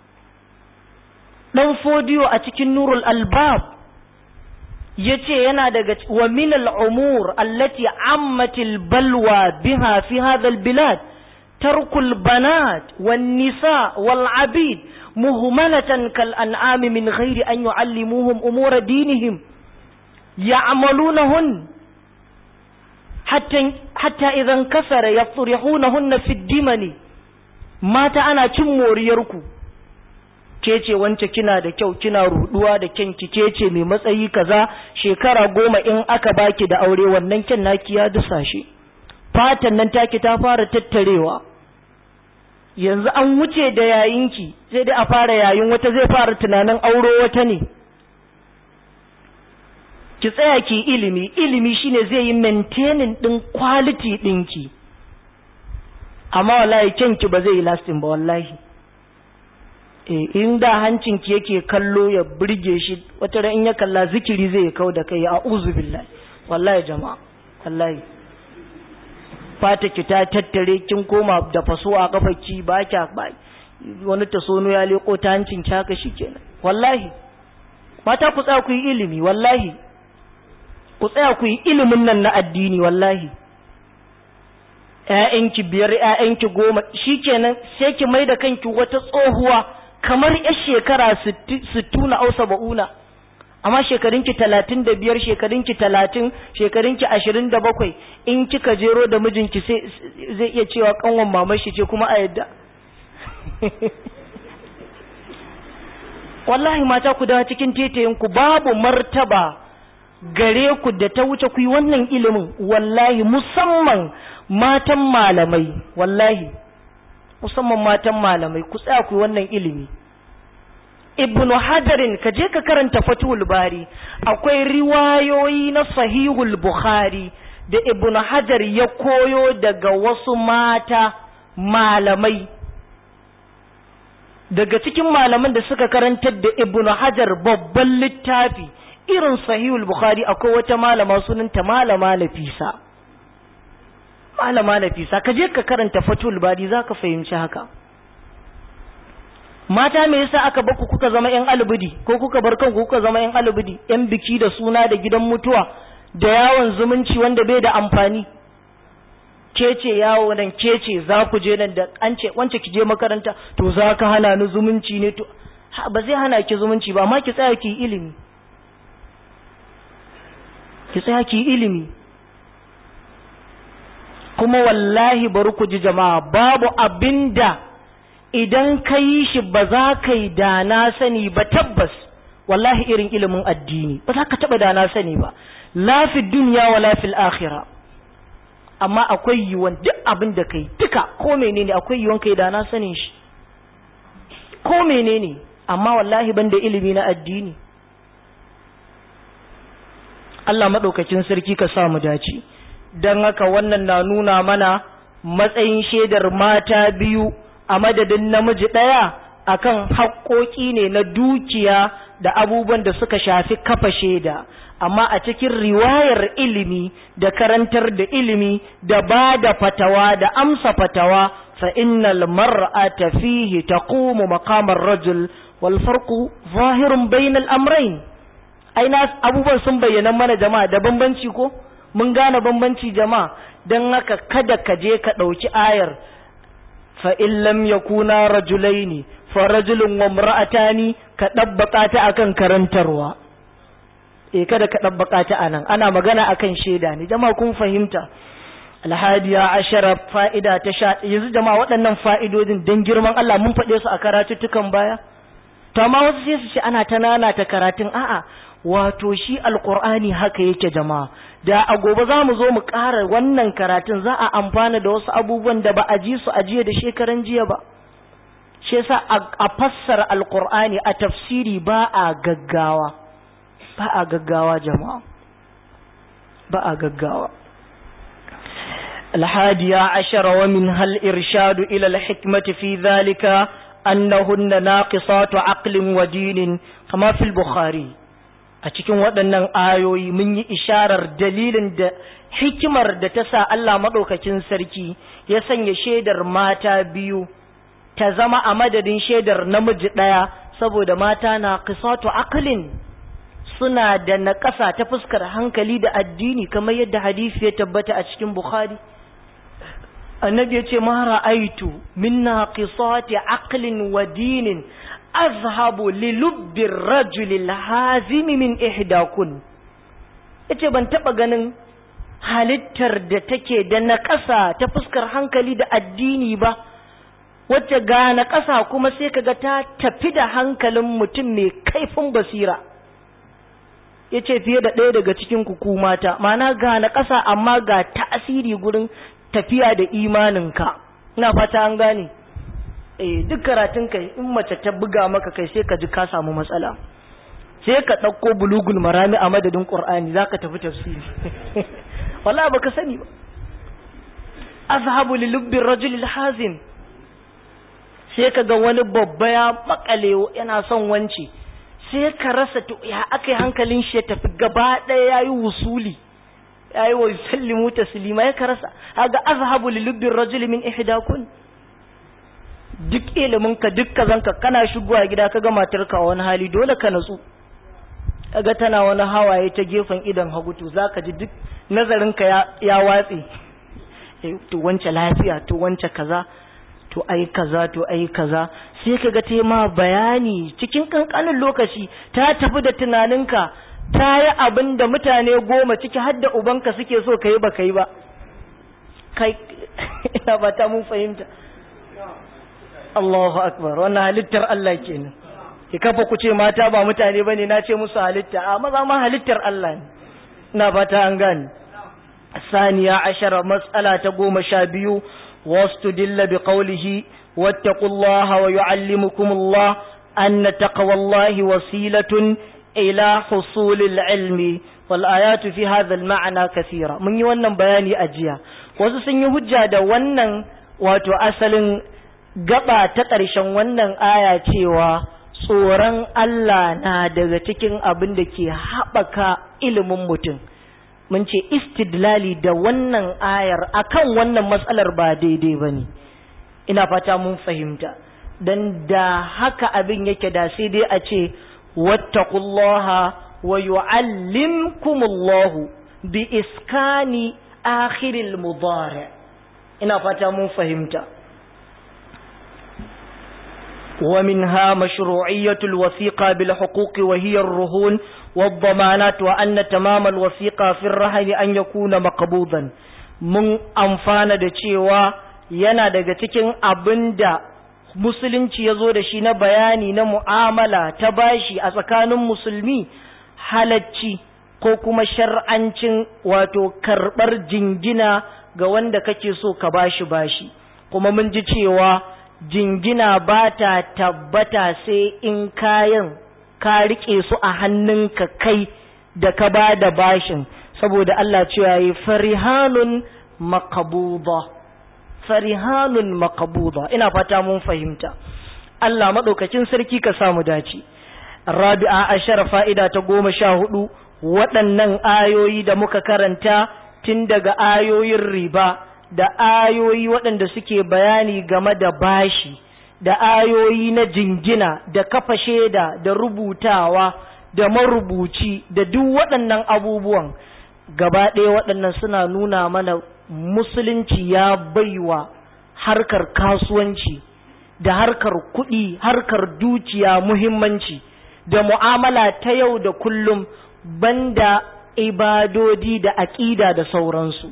dan fodiyo a cikin nurul albab yace yana daga wa min al-umur allati ammatil balwa biha fi hadha al-bilad tarkul banat wan nisa wal abid muhmalatan kal an'am min ghairi an yu'allimuhum umur dinihim ya'malunahun hatta hatta idan kasara yafrihunahunna fi dimani mata ana cin moriyarku ke ce wance kina da kyau kina ruduwa da kyanki ke ce mai matsayi kaza shekara goma in aka baki da aure wannan kyan naki ya dusa shi fatan nan taki ta fara tattarewa yanzu an wuce da yayinki sai dai a fara yayin wata zai fara tunanin auro wata ne ki tsaya ki ilimi ilimi shine zai yi maintaining din quality dinki amma wallahi kyanki ba zai yi lasting ba wallahi in da hancinki yake kallo ya burge shi wata ran in ya kalla zikiri zai kau da kai a'udhu billahi wallahi jama'a wallahi fata ki ta tattare kin koma da faso a kafarki ba kya ba wani tasono ya leko ta hancin ki haka shikenan wallahi mata ku tsaya ku yi ilimi wallahi ku tsaya ku yi ilimin nan na addini wallahi ƴaƴanki biyar ƴaƴanki goma shikenan sai ki mai da kanki wata tsohuwa kamar yar shekara sittuna au saba'una amma shekarunki talatin da biyar shekarunki talatin shekarunki ashirin da bakwai in kika jero da mijinki zai iya cewa kanwan mamar shi ce kuma a yadda wallahi mata ku dawo cikin tetayinku babu martaba gare ku da ta wuce ku yi wannan ilimin wallahi musamman matan malamai wallahi musamman matan malamai ku tsaya ku yi wannan ilimi ibnu hajarin ka je ka karanta fatul bari akwai riwayoyi na sahihul bukhari da ibnu hajar ya koyo daga wasu mata malamai daga cikin malaman da suka karantar da ibnu hajar babban littafi irin sahihul bukhari akwai wata malama sunanta malama nafisa malama nafisa ka je ka karanta fatul bari zaka fahimci haka mata me yasa aka baku kuka zama yan alubudi ko kuka bar kanku kuka zama yan alubudi yan biki da suna da gidan mutuwa da yawon zumunci wanda bai da amfani kece yawo nan kece za ku je nan da an ce wance ki je makaranta to za ka hana ni zumunci ne to ba zai hana ki zumunci ba amma ki tsaya ki ilimi ki tsaya ki ilimi kuma wallahi bari ku ji jama'a babu abinda idan ka yi shi ba za ka yi da na sani ba tabbas wallahi irin ilimin addini ba za ka taɓa da na sani ba lafi duniya wa lafi akhira amma akwai yiwuwan duk abin da kai duka ko menene akwai yiwuwan kai da na sanin shi ko menene amma wallahi ban da ilimi na addini Allah maɗaukakin sarki ka sa mu dace don haka wannan na nuna mana matsayin shaidar mata biyu a madadin namiji ɗaya akan haƙoƙi ne na dukiya da abubuwan da suka shafi kafa shaida amma a cikin riwayar ilimi da karantar da ilimi da ba da fatawa da amsa fatawa fa innal mar'ata fihi taqumu maqamar rajul wal farqu zahirun bainal amrayn aina abubuwan sun bayyana mana jama'a da bambanci ko mun gane bambanci jama'a dan haka kada ka je ka ɗauki ayar fa in lam yakuna rajulaini fa rajulun wa imra'atani ka dabbaka ta akan karantarwa eh kada ka dabbaka ta anan ana magana akan sheda ne jama'a kun fahimta alhadiya ashara fa'ida ta sha yanzu jama'a waɗannan fa'idodin dan girman Allah mun faɗe su a karatuttukan baya to amma wasu sai su ce ana ta nana ta karatun a'a wato shi alqur'ani haka yake jama'a da a gobe za mu zo mu ƙara wannan karatun za a amfana da wasu abubuwan da ba a ji su a jiya da shekaran jiya ba shi yasa a fassara alqur'ani a tafsiri ba a gaggawa ba a gaggawa jama'a ba a gaggawa الحادية عشر ومنها الإرشاد إلى الحكمة في ذلك أنهن ناقصات عقل ودين كما في البخاري أتكون waɗannan ayoyi mun yi isharar dalilin da hikimar da ta sa Allah maɗaukacin sarki ya sanya shaidar mata biyu ta zama a madadin shaidar namiji ɗaya saboda mata na qisatu aqlin suna da naƙasa ta fuskar hankali da addini kamar yadda hadisi ya tabbata a cikin Bukhari annabi ya ce ma ra'aitu min naqisati aqlin wa dinin azhabu li lubbi rajuli hazimi min ihdakun yace ban taba ganin halittar da take da naƙasa ta fuskar hankali da addini ba wacce ga naƙasa kuma sai kaga ta tafi da hankalin mutum mai kaifin basira yace fiye da ɗaya daga cikin ku mata ma'ana ga naƙasa amma ga tasiri gurin tafiya da imaninka ina fata an gane eh duk karatun kai in mace ta buga maka kai sai ka ji ka samu matsala sai ka ɗauko bulugul marami a madadin qur'ani zaka tafi tafsiri wallahi baka sani ba azhabu li lubbi rajul hazin sai ka ga wani babba ya makale yana son wance sai ka rasa to ya akai hankalin shi ya tafi gaba ɗaya yayi wusuli yayi wa yusallimu taslima ya karasa haga azhabu li lubbi rajul min ihdakun duk ilimin ka duk kazanka kana shigowa gida kaga matarka a wani hali dole ka natsu kaga tana wani hawaye ta gefen idan hagu to zaka ji duk nazarin ka ya, ya watse to wance lafiya to wance kaza to ai kaza to ai kaza sai kaga ta ma bayani cikin kankanin lokaci ta tafi da tunaninka ta yi abin da mutane goma ciki har da ubanka suke so ka yi ba ka yi ba kai ina ba ta mun fahimta Allahu akbar wannan halittar Allah kenan ki kafa ku ce mata ba mutane bane na ce musu halitta a maza ma halittar Allah ne ina ba ta an gane saniya ashara mas'ala ta goma sha biyu واستدل بقوله واتقوا الله ويعلمكم الله أن تقوى الله وسيلة إلى حصول العلم والآيات في هذا المعنى كثيرة من يوانا بياني أجيا وسسن يهجى دا وانا واتو أسل gaba ta ƙarshen wannan aya cewa tsoron Allah na daga cikin abin da ke haɓaka ilimin mutum mun ce istidlali da wannan ayar akan wannan matsalar ba daidai ba ne ina fata mun fahimta don da haka abin yake da sai dai a ce wattaqullaha wa yu'allimkumullahu bi iskani akhiril mudari ina fata mun fahimta ومنها مشروعية الوثيقة بالحقوق وهي الرهون والضمانات وأن تمام الوثيقة في الرهن أن يكون مقبوضا من أنفان دچيوا yana daga cikin abin da musulunci ya zo da shi na bayani na mu'amala ta bashi a tsakanin musulmi halacci ko kuma shar'ancin wato karɓar jingina ga wanda kake so ka bashi bashi kuma mun ji cewa jingina ba ta tabbata sai in kayan ka riƙe su a hannunka kai da ka ba da bashin saboda Allah cewa yi farihanun makabuba farihanun makabuba ina fata mun fahimta Allah maɗaukacin sarki ka samu dace rabi'a ashara fa'ida ta goma sha hudu waɗannan ayoyi da muka karanta tun daga ayoyin riba da ayoyi waɗanda suke bayani game da bashi da ayoyi na jingina da kafa shaida da rubutawa da marubuci da duk waɗannan abubuwan gaba ɗaya waɗannan suna nuna mana musulunci ya baiwa harkar kasuwanci da harkar kuɗi harkar dukiya muhimmanci da mu'amala ta yau da kullum banda ibadodi da aƙida da sauransu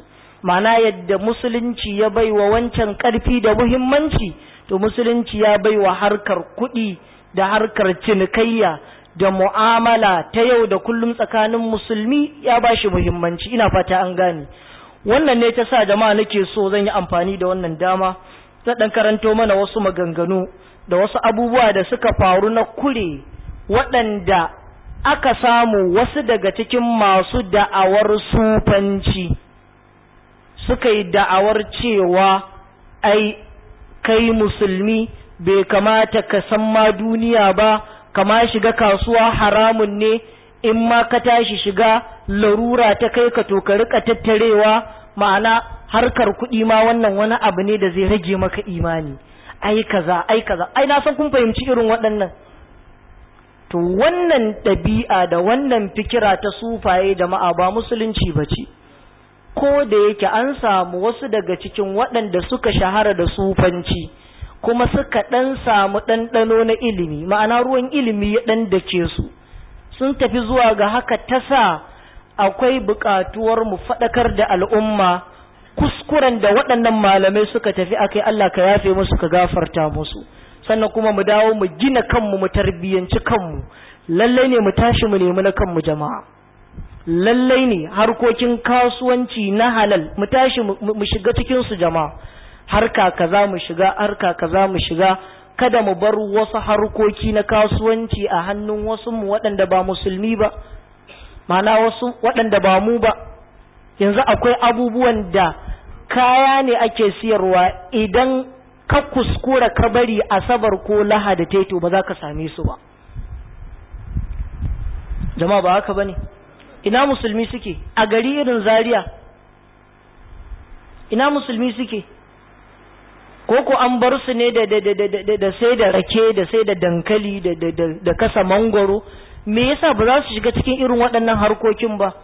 ma'ana yadda musulunci ya bai wa wancan ƙarfi da muhimmanci to musulunci ya bai wa harkar kuɗi da harkar cinikayya da mu'amala ta yau da kullum tsakanin musulmi ya ba shi muhimmanci ina fata an gane wannan ne ta sa jama'a nake so zan yi amfani da wannan dama zan ɗan karanto mana wasu maganganu da wasu abubuwa da suka faru na kure waɗanda aka samu wasu daga cikin masu da'awar sufanci suka yi da'awar cewa ai kai musulmi bai kamata ka san ma duniya ba kama shiga kasuwa haramun ne in ma ka tashi shiga larura ta kai ka to ka rika tattarewa ma'ana harkar kuɗi ma wannan wani abu ne da zai rage maka imani ai kaza ai kaza ai na san kun fahimci irin waɗannan to wannan ɗabi'a da wannan fikira ta sufaye jama'a ba musulunci ba ce ko da yake an samu wasu daga cikin waɗanda suka shahara da sufanci kuma suka ɗan samu ɗanɗano na ilimi ma'ana ruwan ilimi ya ɗan dake su sun tafi zuwa ga haka ta sa akwai buƙatuwar mu faɗakar da al'umma kuskuren da waɗannan malamai suka tafi akai Allah ka yafe musu ka gafarta musu sannan kuma mu dawo mu gina kanmu mu tarbiyyanci kanmu lallai ne mu tashi mu nemi na kanmu jama'a lallai ne harkokin kasuwanci na halal mu tashi mu shiga cikin su jama'a harka kaza mu shiga harka kaza mu shiga kada mu bar wasu harkoki na kasuwanci a hannun wasu mu waɗanda ba musulmi ba ma'ana wasu waɗanda ba mu ba yanzu akwai abubuwan da kaya ne ake siyarwa idan ka kuskura ka bari asabar ko lahada taito ba za ka same su ba jama'a ba haka bane ina musulmi suke a gari irin zaria ina musulmi suke ko ko an bar su ne da da da da da sai da rake da sai da dankali da da da kasa mangoro me yasa ba za su shiga cikin irin waɗannan harkokin ba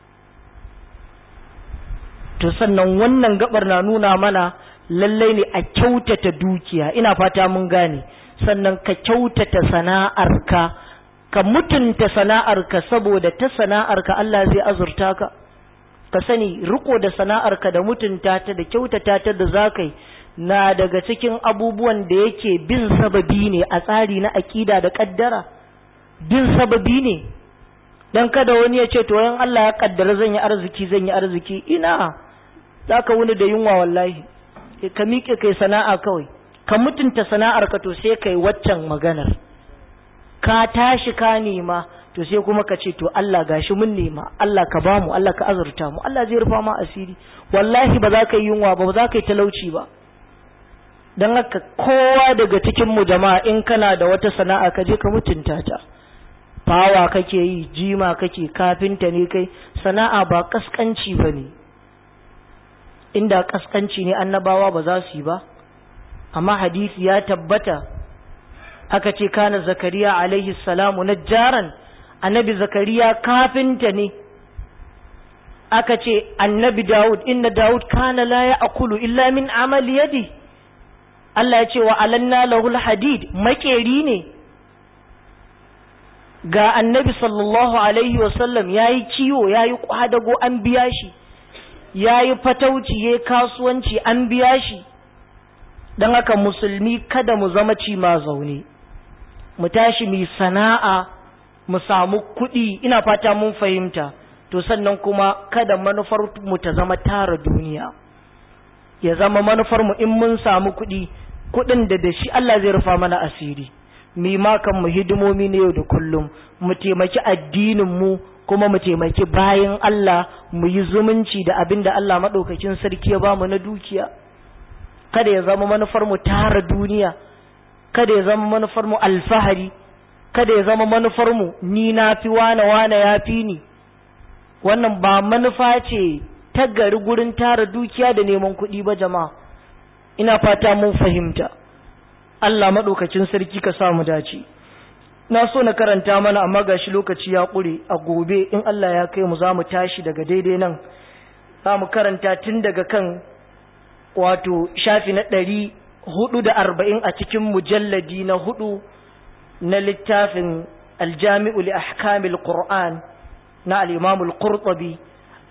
to sannan wannan gabar na nuna mana lallai ne a kyautata dukiya ina fata mun gane sannan ka kyautata sana'arka ka mutunta sana'arka saboda ta sana'arka Allah zai azurta ka ka sani riko da sana'arka da mutunta ta da kyautata ta da zakai na daga cikin abubuwan da yake bin sababi ne a tsari na akida da kaddara bin sababi ne dan kada wani ya ce to yan Allah ya kaddara zan yi arziki zan yi arziki ina zaka wuni da yunwa wallahi ka miƙe kai sana'a kawai ka mutunta sana'ar ka to sai kai waccan maganar ka tashi ka nema to sai kuma ka ce to Allah gashi mun nema Allah ka bamu Allah ka azurta mu Allah zai rufa ma asiri wallahi ba za ka yi yunwa ba ba za ka yi talauci ba don haka kowa daga cikin mu jama'a in kana da wata sana'a ka je ka mutunta ta fawa kake yi jima kake kafinta ne kai sana'a ba kaskanci ba ne inda kaskanci ne annabawa ba za su yi ba amma hadisi ya tabbata aka ce kana zakariya alaihi salamu najjaran annabi zakariya kafinta ne aka ce annabi daud inna daud kana la ya'kulu illa min amali yadi Allah ya ce wa alanna lahul hadid makeri ne ga annabi sallallahu alaihi wasallam yayi kiwo yayi kwadago an biya shi ya yi fatauci ya kasuwanci an biya shi don haka musulmi kada mu zama ci ma zaune mu tashi mu sana'a mu samu kuɗi ina fata mun fahimta to sannan kuma kada manufar mu ta zama tara duniya ya zama manufar mu in mun samu kuɗi kuɗin da da shi Allah zai rufa mana asiri mi ma kan mu hidimomi ne yau da kullum mu taimaki addinin mu kuma mu taimaki bayan Allah mu yi zumunci da abin da Allah maɗaukakin sarki ya bamu na dukiya kada ya zama manufar mu tara duniya kada ya zama manufar mu alfahari kada ya zama manufar mu ni na fi wane wane ya fi ni wannan ba manufa ce ta gari gurin tara dukiya da neman kuɗi ba jama'a ina fata mun fahimta Allah maɗaukacin sarki ka sa mu dace na so na karanta mana amma gashi lokaci ya ƙure a gobe in Allah ya kai mu za mu tashi daga daidai nan za mu karanta tun daga kan wato shafi na ɗari hudu da arba'in a cikin mujalladi na hudu na littafin aljami'u li ahkamil qur'an na al-imamul qurtubi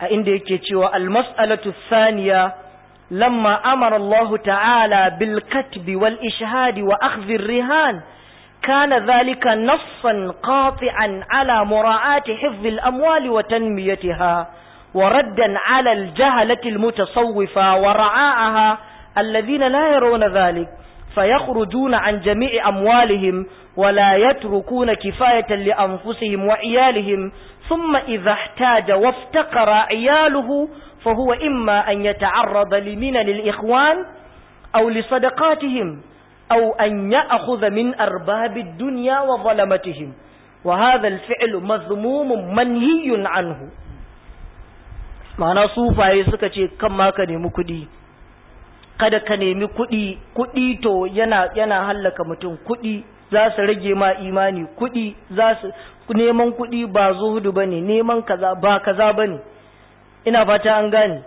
a inda yake cewa almas'alatu thaniya lamma amara Allah ta'ala bil katbi wal ishhadi wa akhdhi rihan كان ذلك نصا قاطعا على مراعاة حفظ الأموال وتنميتها وردا على الجهلة المتصوفة ورعاءها الذين لا يرون ذلك فيخرجون عن جميع أموالهم ولا يتركون كفاية لأنفسهم وعيالهم ثم إذا احتاج وافتقر عياله فهو إما أن يتعرض لمنن الإخوان أو لصدقاتهم أو أن يأخذ من أرباب الدنيا وظلمتهم وهذا الفعل مذموم منهي عنه ma'ana sufaye suka ce kan ma ka nemi kuɗi kada ka nemi kuɗi kuɗi to yana yana hallaka mutum kuɗi za su rage ma imani kuɗi za su neman kuɗi ba zuhudu bane neman kaza ba kaza bane ina fata an gane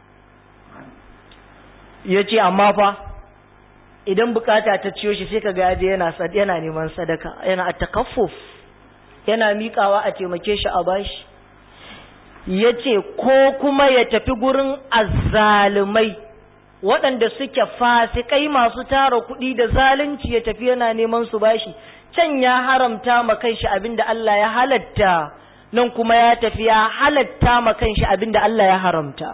yace amma fa idan bukata ta ciyo shi sai kaga yaje yana yana neman sadaka yana at-takaffuf yana miƙawa a taimake shi a bashi ya ce ko kuma ya tafi gurin azzalumai waɗanda suke fasikai masu tara kuɗi da zalunci ya tafi yana neman su bashi can ya haramta ma kanshi abinda Allah ya halatta nan kuma ya tafi ya halatta ma kanshi abinda Allah ya haramta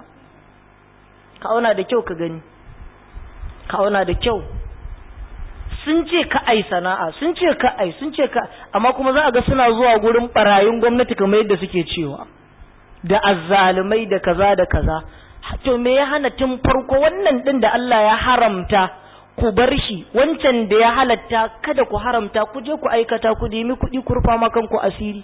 ka auna da kyau ka gani ka auna da kyau sun ce ka ai sana'a sun ce ka ai sun ce ka amma kuma za a ga suna zuwa gurin barayin gwamnati kamar yadda suke cewa da azzalumai da kaza da kaza to me ya hana tun farko wannan din da Allah ya haramta ku bar shi wancan da ya halatta kada ku haramta ku je ku aikata ku nemi kuɗi ku rufa ma kanku asiri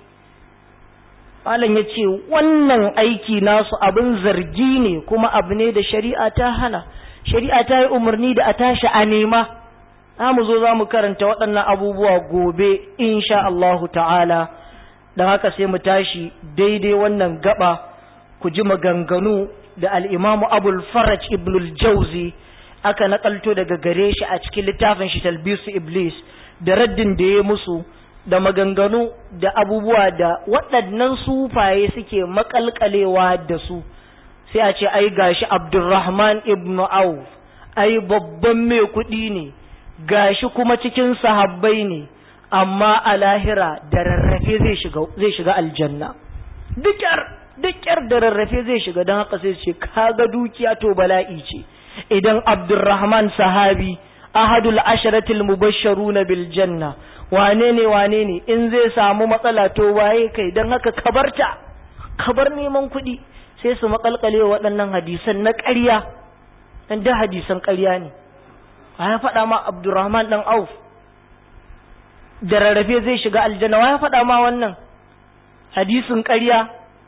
malam ya ce wannan aiki nasu abin zargi ne kuma abu ne da shari'a ta hana shari'a ta yi umarni da a tashi a nema za mu zo za mu karanta waɗannan abubuwa gobe insha Allahu ta'ala don haka sai mu tashi daidai wannan gaba ku ji maganganu da al'imamu abul faraj ibn jauzi aka nakalto daga gare shi a cikin littafin shi talbisu iblis da raddin da ya musu da maganganu da abubuwa da waɗannan sufaye suke makalkalewa da su sai a ce ai gashi abdurrahman ibn auf ai babban mai kuɗi ne gashi kuma cikin sahabbai ne amma a lahira da rarrafe zai shiga zai shiga aljanna dukyar dukyar da rarrafe zai shiga don haka sai ce kaga dukiya to bala'i ce idan abdurrahman sahabi ahadul asharatil mubashsharuna bil janna wane ne wane ne in zai samu matsala to waye kai don haka kabarta kabar neman kuɗi sai su makalkale waɗannan hadisan na ƙarya dan da hadisan ƙarya ne ya faɗa ma abdurrahman dan auf da rarrafe zai shiga aljanna wa ya faɗa ma wannan hadisin ƙarya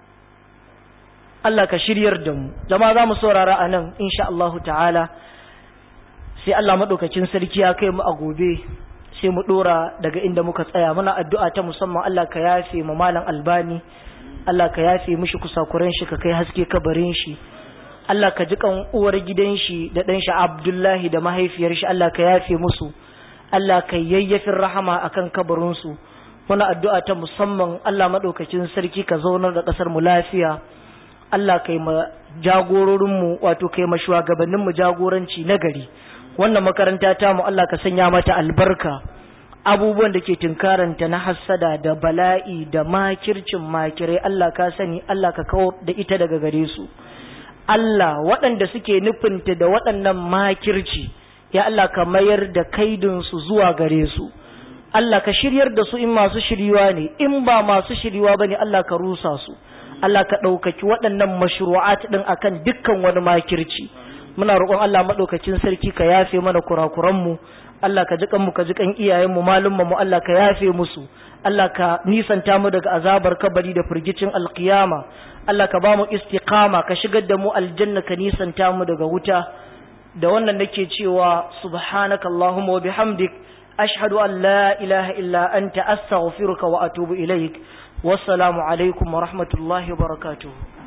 Allah ka shiryar da mu jama'a za mu saurara a nan insha Allahu ta'ala sai Allah maɗaukakin sarki ya kai mu a gobe sai mu ɗora daga inda muka tsaya muna addu'a ta musamman Allah ka yafe mu malam albani Allah ka yafe mishi kusakuran shi ka kai haske kabarin shi Allah ka ji kan uwar gidan shi da ɗan shi Abdullahi da mahaifiyar shi Allah ka yafe musu Allah ka yayyafin rahama akan kabarinsu muna addu'a ta musamman Allah maɗaukacin sarki ka zaunar da ƙasar mu lafiya Allah kai ma jagororinmu wato kai ma shugabanninmu jagoranci na gari wannan makaranta ta mu Allah ka sanya mata albarka abubuwan da ke tunkaranta na hassada da bala'i da makircin makirai Allah ka sani Allah ka kawo da ita daga gare su Allah waɗanda suke nufinta da waɗannan makirci ya Allah ka mayar da kaidinsu zuwa gare su Allah ka shiryar da su in masu shiriwa ne in ba masu shiriwa ba ne Allah ka rusa su Allah ka ɗaukaki waɗannan mashru'at ɗin akan dukkan wani makirci muna roƙon Allah maɗaukacin sarki ka yafe mana kurakuranmu Allah ka jiƙan mu ka jiƙan iyayenmu malumma mu Allah ka yafe musu Allah ka nisanta mu daga azabar kabari da firgicin alkiyama Allah ka ba mu istiqama ka shigar da mu aljanna ka nisanta mu daga wuta da wannan nake cewa subhanaka allahumma wa bihamdik ashhadu an la ilaha illa anta astaghfiruka wa atubu ilaik wassalamu alaikum wa rahmatullahi wa barakatuh